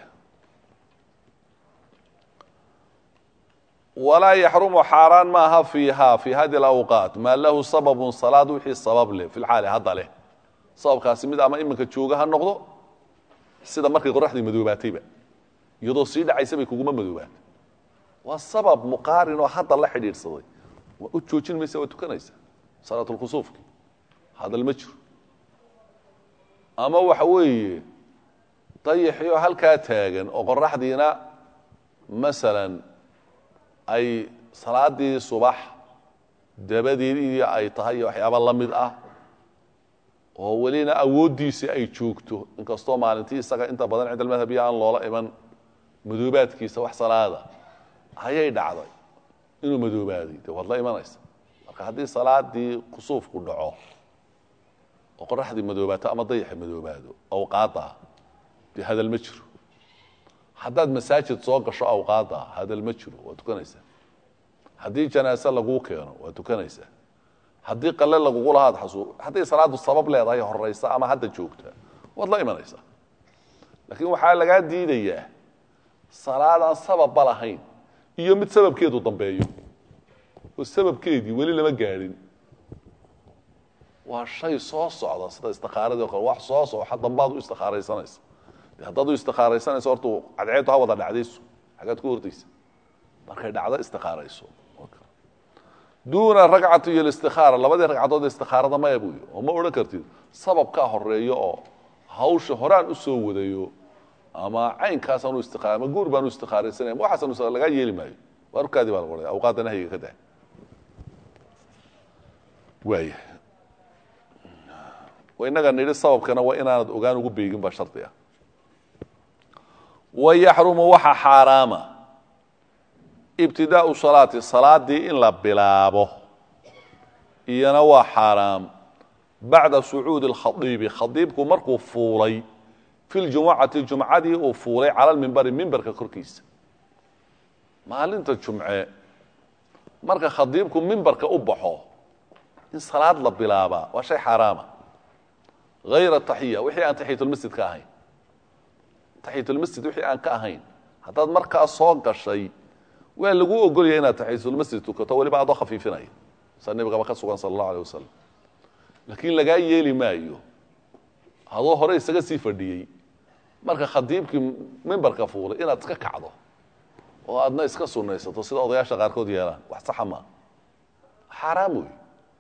walaa yaxrumu xaaraan maaha fiiha fi hadi alawqaat maa lahu sababun salaad wixii sabab leh fi lxaali hadda leh sababkaasi mid ama iminka jooga ha noqdo sida markay qoraxdii madoobaatayba iyadoo sii dhacaysa bay kuguma madoobaatay waa sabab muqaarin oo hadda la xidhiidhsaday waa u joojin maysa waa tukanaysa salaatulkusuufki hadal ma jiro ama waxa weeye dayaxioo halkaa taagan oo qoraxdiina masalan ay salaadii subax dabadeedii ay tahay iyo waxyaaba la mid ah oo welina awooddiisii ay joogto inkastoo maalintii isaga inta badan cinda almadhabiya aan loola iman madoobaadkiisa wax salaada ayay dhacday inuu madoobaaday dee waad la imanaysa marka haddii salaadii kusuufku dhaco oo qoraxdii madoobaato ama dayaxi madoobaado awqaada dee hadal ma jiro haddaad masaajid soo gasho awqaada hadal ma jiro waa tukanaysaa haddii janaase laguu keeno waa tukanaysaa haddii qale lagugu lahaad xasuu hadday salaadu sabab leedahay horaysa ama hadda joogta waad la imanaysaa laakiin waxaa lagaa diidayaa salaadaan sababba lahayn iyo mid sababkeedu dambeeyo oo sababkeedii weli lama gaadhin waa shay soo socda sida istikaaradii o kale wax soo soxa dambaad u istikaaraysanaysa de haddaad u istikaaraysanayso horta cadceedu ha wada dhacdayso xagaad ku hordaysa markay dhacdo istikaarayso duuna ragcati iyo istikaara labadii ragcadood istikaarada maya buy oo ma odhan kartid sababkaa horeeyo oo hawsha horaan usoo wadayo ama caynkaasaan u istiaar ama guur baan u istikaaraysanaya ma waxaasan lagaa yeeli maayo warkaadii baa lagu odhaya awqaadda nahyiga ka dah waaya inaga nidhi sababkana waa inaanad ogaan ugu beegin baa shardi ah wa yaxrumu waxa xaaraama ibtidaau salaati salaadii in la bilaabo iyana waa xaaraam bacda sucuudi اlkhadiibi khadiibku markuu fuulay fi ljumucati jumcadii uu fuulay cala lmimbari mimbarka korkiisa maalinta jumce marka khadiibku mimbarka u baxo in salaad la bilaabaa waa shay xaaraama hayra taxiya wixii aan taxiyatulmasjid ka ahayn taxiyatulmasjid wixii aan ka ahayn haddaad markaa soo gashay waa lagu ogolaya inaad taxiyatulmasjid tukato weliba adoo khafiifinaya saa nebigaba ka sugan sala allahu alay wasalam laakiin lagaa yeeli maayo adoo hore isaga sii fadhiyey marka khadiibkii mimbarka fuulay inaad iska kacdo oo aadna iska sunaysato sida odayaasha qaarkood yeelaan wax saxa maa xaaraam wey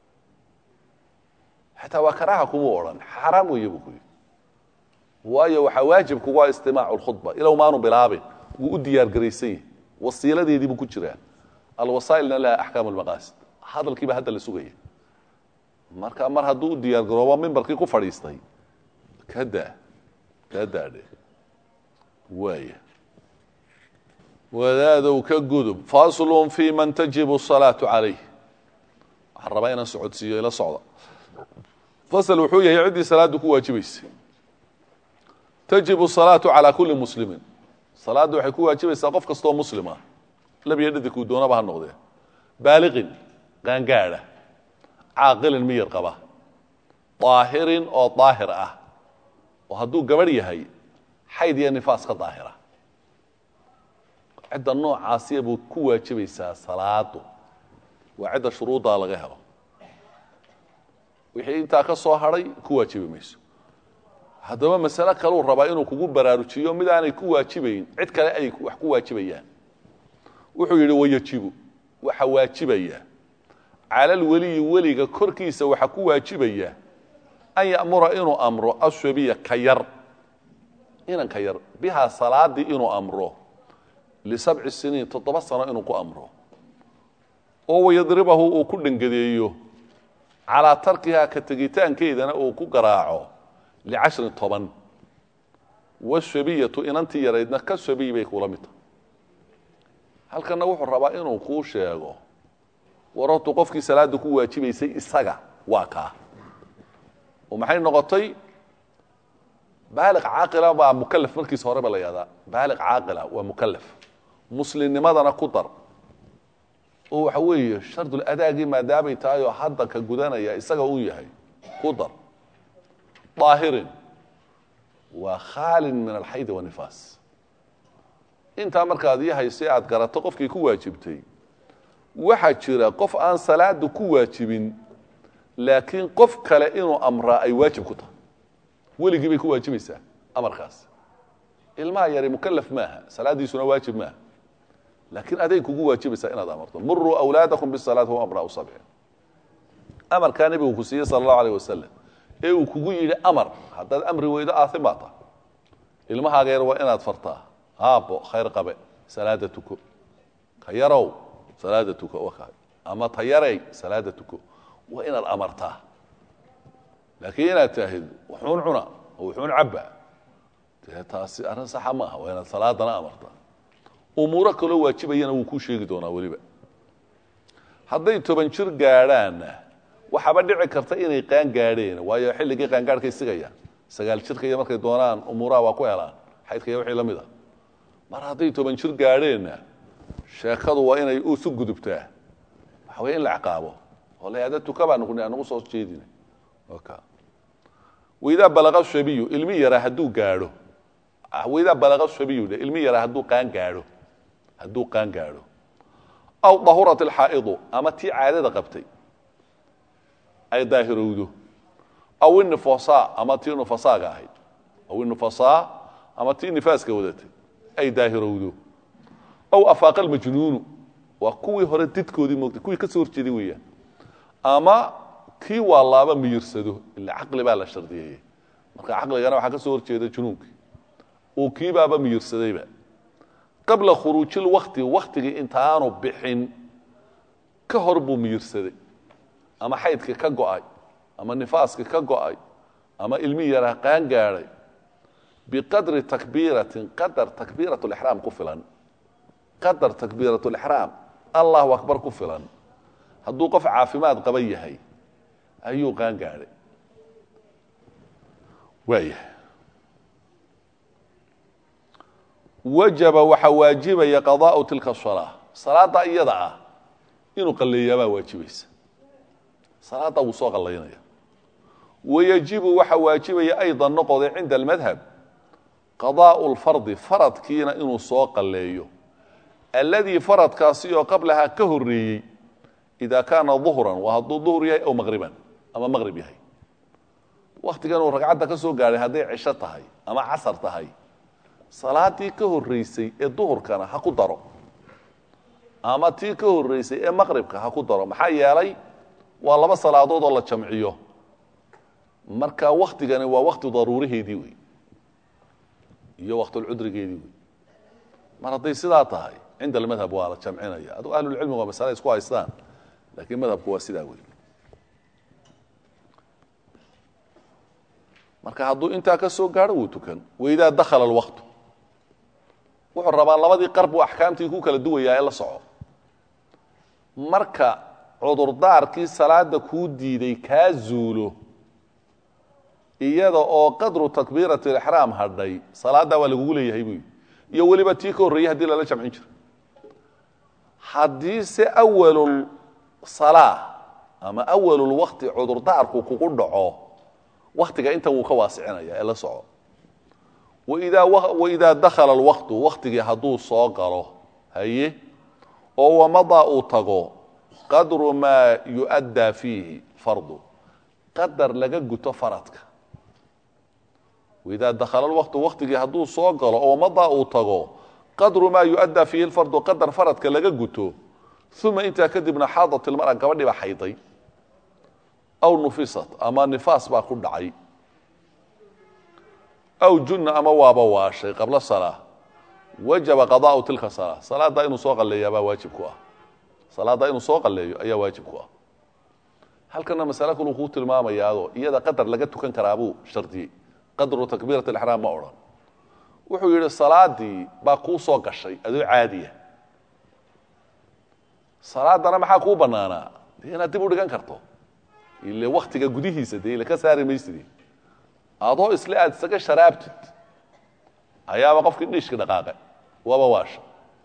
xataa waa karaaha kumuu odhan xaaraam weeye buu ku yidhi waayo waxaa waajib kugu ah istimaacu lkhudba ilow maanu bilaabin wuu u diyaar garaysan yahay wasiiladeedii buu ku jiraa alwasaa'ilna laha axkaam almaqaasid hadalkiiba hadda la sugaya marka mar hadduu u diyaar garoobo mimbarkii ku fadhiistay ka daa kaa daadhe waaya wadaadow ka gudub faslun fi man tajibu salaatu calayh waxaan rabaa inaan socodsiiyo ila socda fasl wuxuu yahay ciddii salaaddu ku waajibaysay tajibu salaatu calaa kulli muslimin salaadda waxay ku waajibaysaa qof kastoo muslima labiyo dhadikuu doonaba ha noqdee baaliqin qaangaadha caaqilin miyir qaba daahirin oo daahir ah oo hadduu gabadh yahay xayd iyo nifaas ka daahira cidda noocaasiya buu ku waajibaysaa salaadu waa cidda shuruuddaa laga helo wixii intaa ka soo hadhay ku waajibi mayso haddaba masale kaleu rabaa inuu kugu baraarujiyo mid aanay ku waajibayn cid kale ay wax ku waajibayaan wuxuu yidhi wayajibu waxa waajibaya cala lweliyi weliga korkiisa waxa ku waajibaya an ya'mura inuu amro ashabiya ka yar inanka yar bihaa salaadii inuu amro lisabci siniin toddoba sano inuu ku amro oo wayadribahu uu ku dhangadeeyo calaa tarkihaa ka tegitaankeedana uu ku garaaco licashrin toban washabiyatu inantii yaraydna ka shabiy bay kula mid tahay halkanna wuxuu rabaa inuu kuu sheego war hortu qofkii salaada ku waajibaysay isaga waa kaa oo maxay noqotay baaliq caaqila baa mukalaf markiisa horeba la yahdaa baaliq caaqila waa mukalaf muslimnimadana ku dar oo waxa weeye sharduladaagii maadaamay tahay oo hadda ka gudanaya isaga uu yahay ku dar daahirin waa khaalin min alxayd wanifaas intaa markaad ii haysay aad garato qofkii ku waajibtay waxaa jira qof aan salaada ku waajibin laakiin qof kale inuu amraa ay waajib ku tahay weligii bay ku waajibaysaa amarkaas ilmaha yari mukalaf maaha salaadiisuna waajib maaha laakiin aday kugu waajibaysaa inaad amarto muruu awlaadakum bisalaat hum abnaau sabci amarkaa nebigu ku siiyey sala allahu alayh wasalam ee uu kugu yidhi amar haddaad amri weydo aathim baa tahay ilmahaaga yar waa inaad fartaa aabbo khayr qabe salaada tuko ka yarow salaada tuko waka ama ta yarey salaada tuko waa inaad amartaa laakiin inaad taahid wuxuun cuna oo wuxuun cabba dee taasi arrin saxa maaha waa inaad salaadana amartaa umuuro kaloo waajibayana wuu kuu sheegi doonaa weliba hadday toban jir gaadhaanna waxaaba dhici karta inay qaan gaadheen waayo xilligii qaangaadhkay sigayaan sagaal jirka iyo markay doonaan umuuraha waa ku helaan xaydka iyo wixii la mid a mar hadday toban jir gaadheenna sheekadu waa inay isu gudubtaa waxa weye in la ciqaabo oo la yahda tuka baa nuqni anagu soo jeedina waidaa balaqa shabiyu ilmi yaraa hadduu gaadho waidaa balaqa shabiyu dhe ilmi yaraa hadduu qaan gaadho hadduu qaan gaadho aw dahurat alxaa'idu ama tii caadada qabtay ay daahirowdo aw innifasaa ama tii nufasaaga ahayd aw innufasaa ama tii nifaaska wadatay ay daahirowdo aw afaaqa almajnuunu waa kuwii hore didkoodii moogtay kuwii ka soo horjeeday weeyaan ama kii waa laaba miyirsado ila caqli baa la shardiyeeyey marka caqligana waxaa ka soo horjeeda junuunkii uu kiibaaba miyirsadayba qabla khuruujil wakti waktigii intaanu bixin ka hor buu miyirsaday ama xaydka ka go'ay ama nifaaska ka go'ay ama ilmi yaraa qaan gaadhay biqadri takbiiratin qadar takbiirat lixraam ku filan qadar takbiirat lixraam allahu akbar ku filan hadduu qof caafimaad qaban yahay ayuu qaan gaadhay waayahay wajaba waxaa waajibaya qadaau tilka salaa salaada iyada ah inuu qalleeyaabaa waajibaysa salaada wuu soo qallaynaya wayajibu waxaa waajibaya aydan noqoday cinda almadhab qadaau lfardi faradkiina inuu soo qalleeyo alladii faradkaasi oo qablahaa ka horreeyey ida kaana duhran waa hadduu duhr yahay aw maqriban ama maqrib yahay waktigan uu ragcadda ka soo gaadhay hadday cisho tahay ama casar tahay salaadii ka horreysay ee duhurkana ha ku daro ama tii ka horreysay ee maqribka ha ku daro maxaa yeelay waa laba salaadood oo la jamciyo marka waktigani waa wakti daruuriheedii wey iyo waktulcudrigeedii wey mar hadday sidaa tahay cinda almadhab waa la jamcinaya aduu ahlulcilmigu waa masale isku haystaan laakiin madhabku waa sidaa wey marka hadduu intaa ka soo gaadho wuu tukan waidaa dakhala alwaqtu wuxuu rabaa labadii qarb uu axkaamtii ku kala duwayaa ee la soco marka cudurdaarkii salaada kuu diiday kaa zuulo iyada oo qadru takbiirati alixraam hadhay salaaddaa waa lagugu leeyahay buy iyo weliba tii ka horreeyey hadii lala jamcin jiro haddii se awalul salaa ama awalulwaqti cudurdaarku kugu dhaco waktiga intan wuu ka waasicinaya ee la soco waidaa waidaa dakhala alwaqtu waktigii hadduu soo galo haye oo wamadaa uu tago qadru maa yu'addaa fiihi fardu qadar laga guto faradka waidaa dakhala alwaqtu waktigii hadduu soo galo oo wamadaa uu tago qadru maa yu'addaa fiihi lfardu qadar faradka laga guto uma intaa kadibna xaadat ilmara gabadhii baa xayday aw nufisat ama nifaas baa ku dhacay aw junna ama waaba waashay qabla salaa wajaba qadaau tilka salaa salaaddaa inuu soo qalleeya baa waajib ku ah salaaddaa inuu soo qalleeyo ayaa waajib ku ah halkana masale kaluu kuu tilmaamayaado iyada qadar laga tukan karaabuu shardiyey qadru takbiirat alixraam ma odhan wuxuu yidhi salaadii baa kuu soo gashay adoo caadiya salaadana maxaa kuu bannaanaa dee inaad dib u dhigan karto ile waktiga gudihiisa dee ile ka saari maysidi adoo isle aada isaga sharaabtid ayaaba qofkii dhiishki dhaqaaqe waaba waasha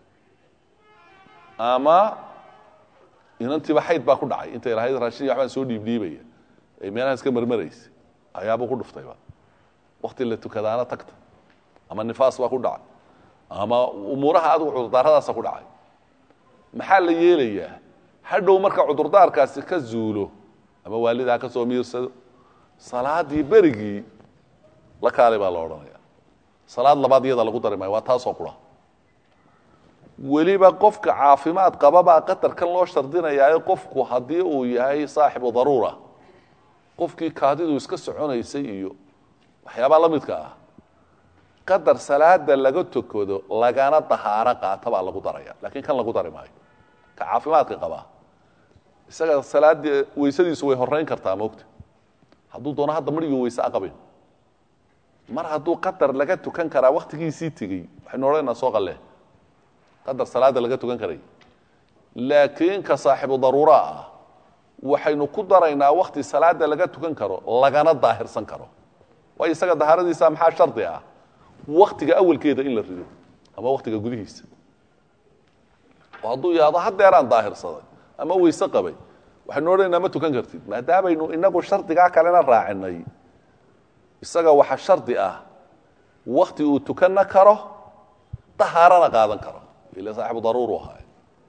ama inantiiba xayd baa ku dhacay intay lahayd raashin iyo waxbaan soo dhiibdhiibaya ay meelaha iska marmaraysa ayaabuu ku dhuftayba wakti la tukadaana tagta ama nifaas baa ku dhacay ama umuuraha adigu cudurdaaradaasa ku dhacay maxaa la yeelayaa hadhow marka cudurdaarkaasi ka zuulo ama waalidaa ka soo miirsado salaadii berigii la kaalay baa la odhanaya salaad labaad iyada lagu dari maayo waa taasoo qura weliba qofka caafimaad qababaa qatarkan loo shardinayaayo qofku haddii uu yahay saaxibu daruura qofkii kaadidu iska soconaysay iyo waxyaabaa la midka ah qadar salaada laga tokado lagana dahaaro qaata baa lagu daraya lakiin kan lagu dari maayo ka caafimaadka qabaa isaga salaadii weysadiisu way horeyn kartaa moogta hadduu doono hadda marigii weyse aqabin mar hadduu qadar laga tukan karaa waktigiisii tegey waxaynu odhanaynaa soo qalle qadar salaada laga tukan karay laakiin ka saaxibu daruuraa ah waxaynu ku daraynaa wakti salaada laga tukan karo lagana daahirsan karo waayo isaga dahaaradiisa maxaa shardi ah waktiga awalkeeda in la rido ama waktiga gudihiisa oo hadduu yahdo hadeeraan daahirsaday ama weyse qabay waxaynu odhanaynaa ma tukan kartid maadaamaynu inagu shardigaa kalena raacinay isaga waxa shardi ah wakti uu tukanna karo dahaarana qaadan karo ila saaxibu daruuru ahaay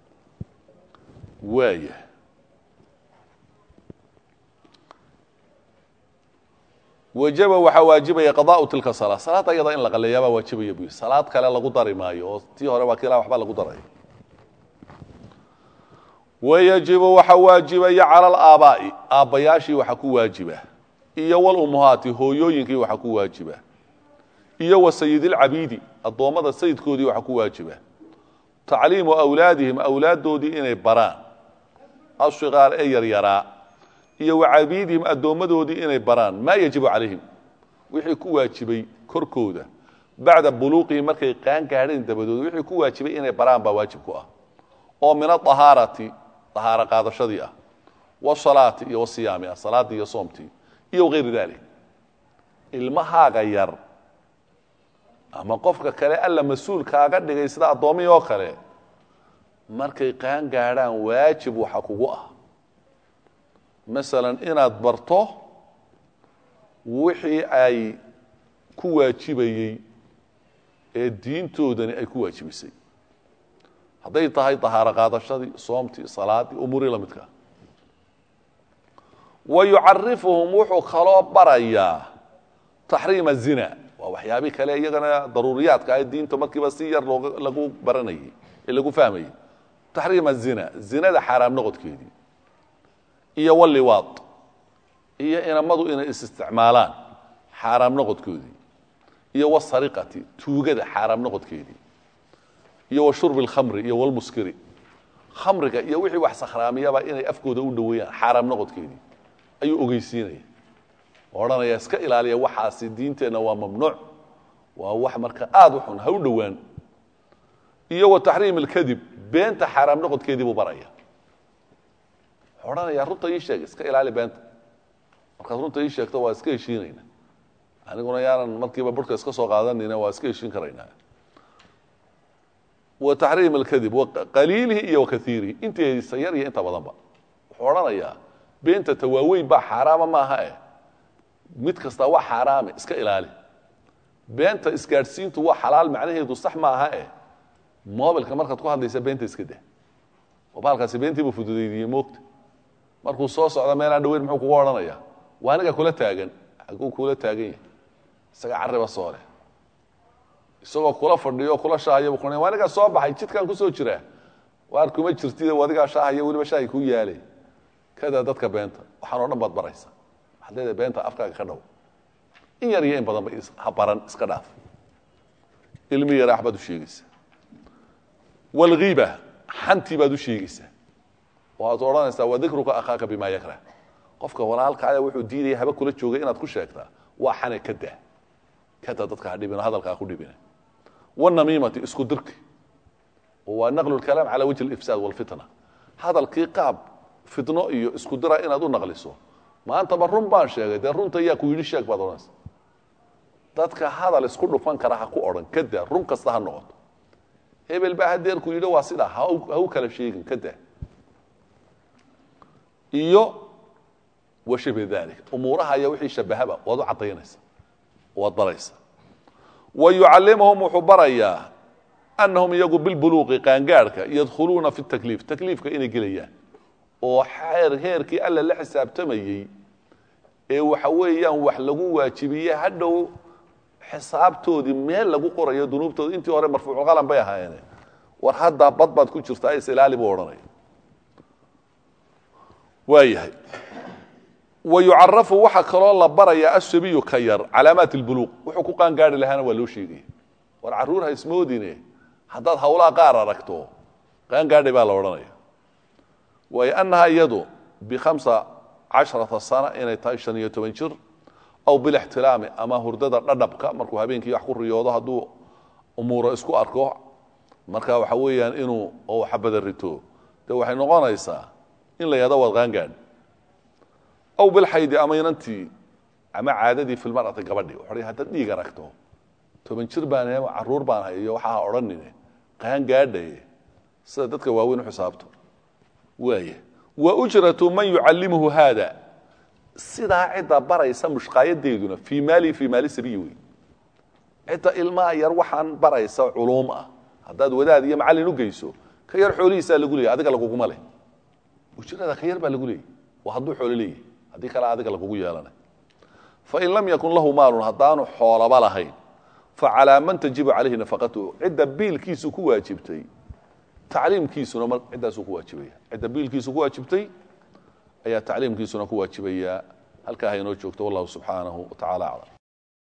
waaya wajaba waxaa waajibaya qadaau tilka salaa salaada iyada in la qaleeyaabaa waajibaya bu salaad kale lagu dari maayo oo tii hore waa kiilaa waxba lagu daray wayajibu waxa waajibaya cala alaabaa'i aabbayaashii waxa ku waajiba iyo walummahaati hooyooyinkii waxa ku waajiba iyo wa sayidilcabiidi addoommada sayidkoodii waxa ku waajiba tacliimu awlaadihim awlaaddoodii inay baraan ashiqaar ee yaryaraa iyo wa cabiidihim addoommadoodii inay baraan maa yajibu calayhim wixii ku waajibay korkooda bacda buluuqihim markay qaan gaadheen dabadood wixii ku waajibay inay baraan baa waajib ku ah oo min aahaarati ahaaro qaadashadii ah wasalaati iyo wasiyaami ah salaaddii iyo soomtii iyo wayri dalik ilmahaaga yar ama qofka kale alla mas-uul kaaga dhigay sida addoommihii oo kale markay qaan gaadhaan waajib waxa kugu ah masalan inaad barto wixii ay ku waajibayey ee diintoodani ay ku waajibisay hadday tahay dahaaro qaadashadii soomtii salaadii umuurii la midkaa wa yucarifuhum wuxuu kaloo barayaa taxriima zina waa waxyaabii kale iyagana daruuriyaadka ah diinta markiiba si yar looga lagu baranayey ee lagu fahmayey taxriima zina zinada xaaraam noqodkeedii iyo waliwaad iyo inamadu inay is-isticmaalaan xaaraam noqodkoodii iyo wasariqati tuugada xaaraam noqodkeedii iyo wa shurbi alkhamri iyo walmuskiri khamriga iyo wixii wax sakhraamiyaba inay afkooda u dhoweeyaan xaaraam noqodkeedii ayuu ogeysiinaya odhanaya iska ilaaliya waxaasi diinteenna waa mamnuuc waa wax marka aada u xun ha u dhowaan iyo wa taxriim alkadib beenta xaaraam noqodkeedii buu baraya wuxuu odhanaya runta ii sheeg iska ilaali beenta markaad runta ii sheegto waa iska heshiinayna aniguna yaanan markiiba burhka iska soo qaadanayna waa iska heshiin karaynaa wa taxriim alkadib qaliilihi iyo wakaiirihi inteediisa yar iyo inta badanba wuxuu odhanayaa beenta tawaaweyn baa xaaraama maaha eh mid kasta waa xaaraame iska ilaali beenta isgaadhsiintu waa xalaal macnaheedu sax ma aha eh mobilka markaad ku hadlaysa beenta iska dah oo baalkaasi beentiiba fududaydiyey moogta markuu soo socda meelaan dhaweyn muxuu kuga odhanaya waa aniga kula taagan xaguu kula taagan yahay isaga carriba soo leh isagoo kula fadhiyo kula shaahaya bu waa anigaa soo baxay jidkaan kusoo jiraa waar kuma jirtid adigaa shaahaya weliba shaahi ku yaale kada dadka beenta waxaan o dhan baad baraysa waxaad leedahay beenta afkaaga ka dhow in yar iyo in badanba ha baran iska dhaaf ilmi yaraax baad u sheegaysaa walghiiba xantii baad u sheegaysaa waxaad odhanaysaa wa dikruka akhaaka bimaa yakrah qofka walaalkaaya wuxuu diidaya haba kula joogay inaad ku sheegtaa waa xane ka daa kada dadka ha dhibino hadalkaa ku dhibina wanamiimati isku dirki oo waa naqlu lkalaam cala wajhi alifsaad walfitna hadalkii qaab fitno iyo isku dira inaad u naqliso maantaba run baan sheegay dee runta yaa ku yidhi sheeg baad odhanaysa dadka hadal isku dhufan kara ha ku odhan ka daa run kasta ha noqoto hebel baa hadeer ku yidhi waa sidaa ha u kala sheegin ka daa iyo washabe dalik umuuraha iyo wixii shabahaba waad u cadaynaysa waad baraysa wa yucallimuhum wuxuu barayaa anahum iyagu bilbuluuqi qaangaadhka yadkhuluuna fi takliif takliifka inay gelayaan oo xeer heerkii alla la xisaabtamayey ee waxa weeyaan wax lagu waajibiye hadhow xisaabtoodii meel lagu qorayo dunuubtooda intii hore marfuuculqalam bay ahaayeen war haddaa bad baad ku jirtaa isilaali buu odhanaya waayahay wa yucarafu waxaa kaloo la barayaa ashabiyu ka yar calaamaat اlbuluuq wuxuu ku qaangaari lahaana waa loo sheegaya war carruur ha ismoodine haddaad hawlaha qaar aragto qaangaadhay baa la odhanaya waayo annaha iyadu bikhamsa casharata sana inay tahay shan iyo toban jir aw bilixtilaami ama hurdada dhadhabka markuu habeenkii wax ku riyoodo hadduu umuuro isku arko marka waxa weeyaan inuu oo xabada rito de waxay noqonaysaa in la yahdo waad qaangaadh aw bilxaydi ama inantii ama caadadii filmarati gabadhi wuxuu haddaad dhiig aragto toban jir baan caruur baan hayo waxaa ha odhanine qaangaadhaye sida dadka waaweyn u xisaabto waaya wa ujratu man yucallimuhu haada sidaa cidda baraysa mushqaayadeeduna fii maali fii maali sabiyi wey cidda ilmaha yar waxaan baraysa culuum ah haddaad wadaad iyo macallin u geyso ka yar xoolihiisaa lagu leeyay adiga laguguma leh ujrada ka yar baa lagu leeyay waa hadduu xoolo leeyahy haddii kale adiga lagugu yeelanay fain lam yakun lahu maalun haddaanu xoolaba lahayn facalaa man tajibu calayhi nafaqatuhu cidda biilkiisu ku waajibtay tacliimkiisuna m ciddaasuu ku waajibaya cidda biilkiisu ku waajibtay ayaa tacliimkiisuna ku waajibaya halkaa ha inoo joogto wallahu subxaanahu wa tacala aclam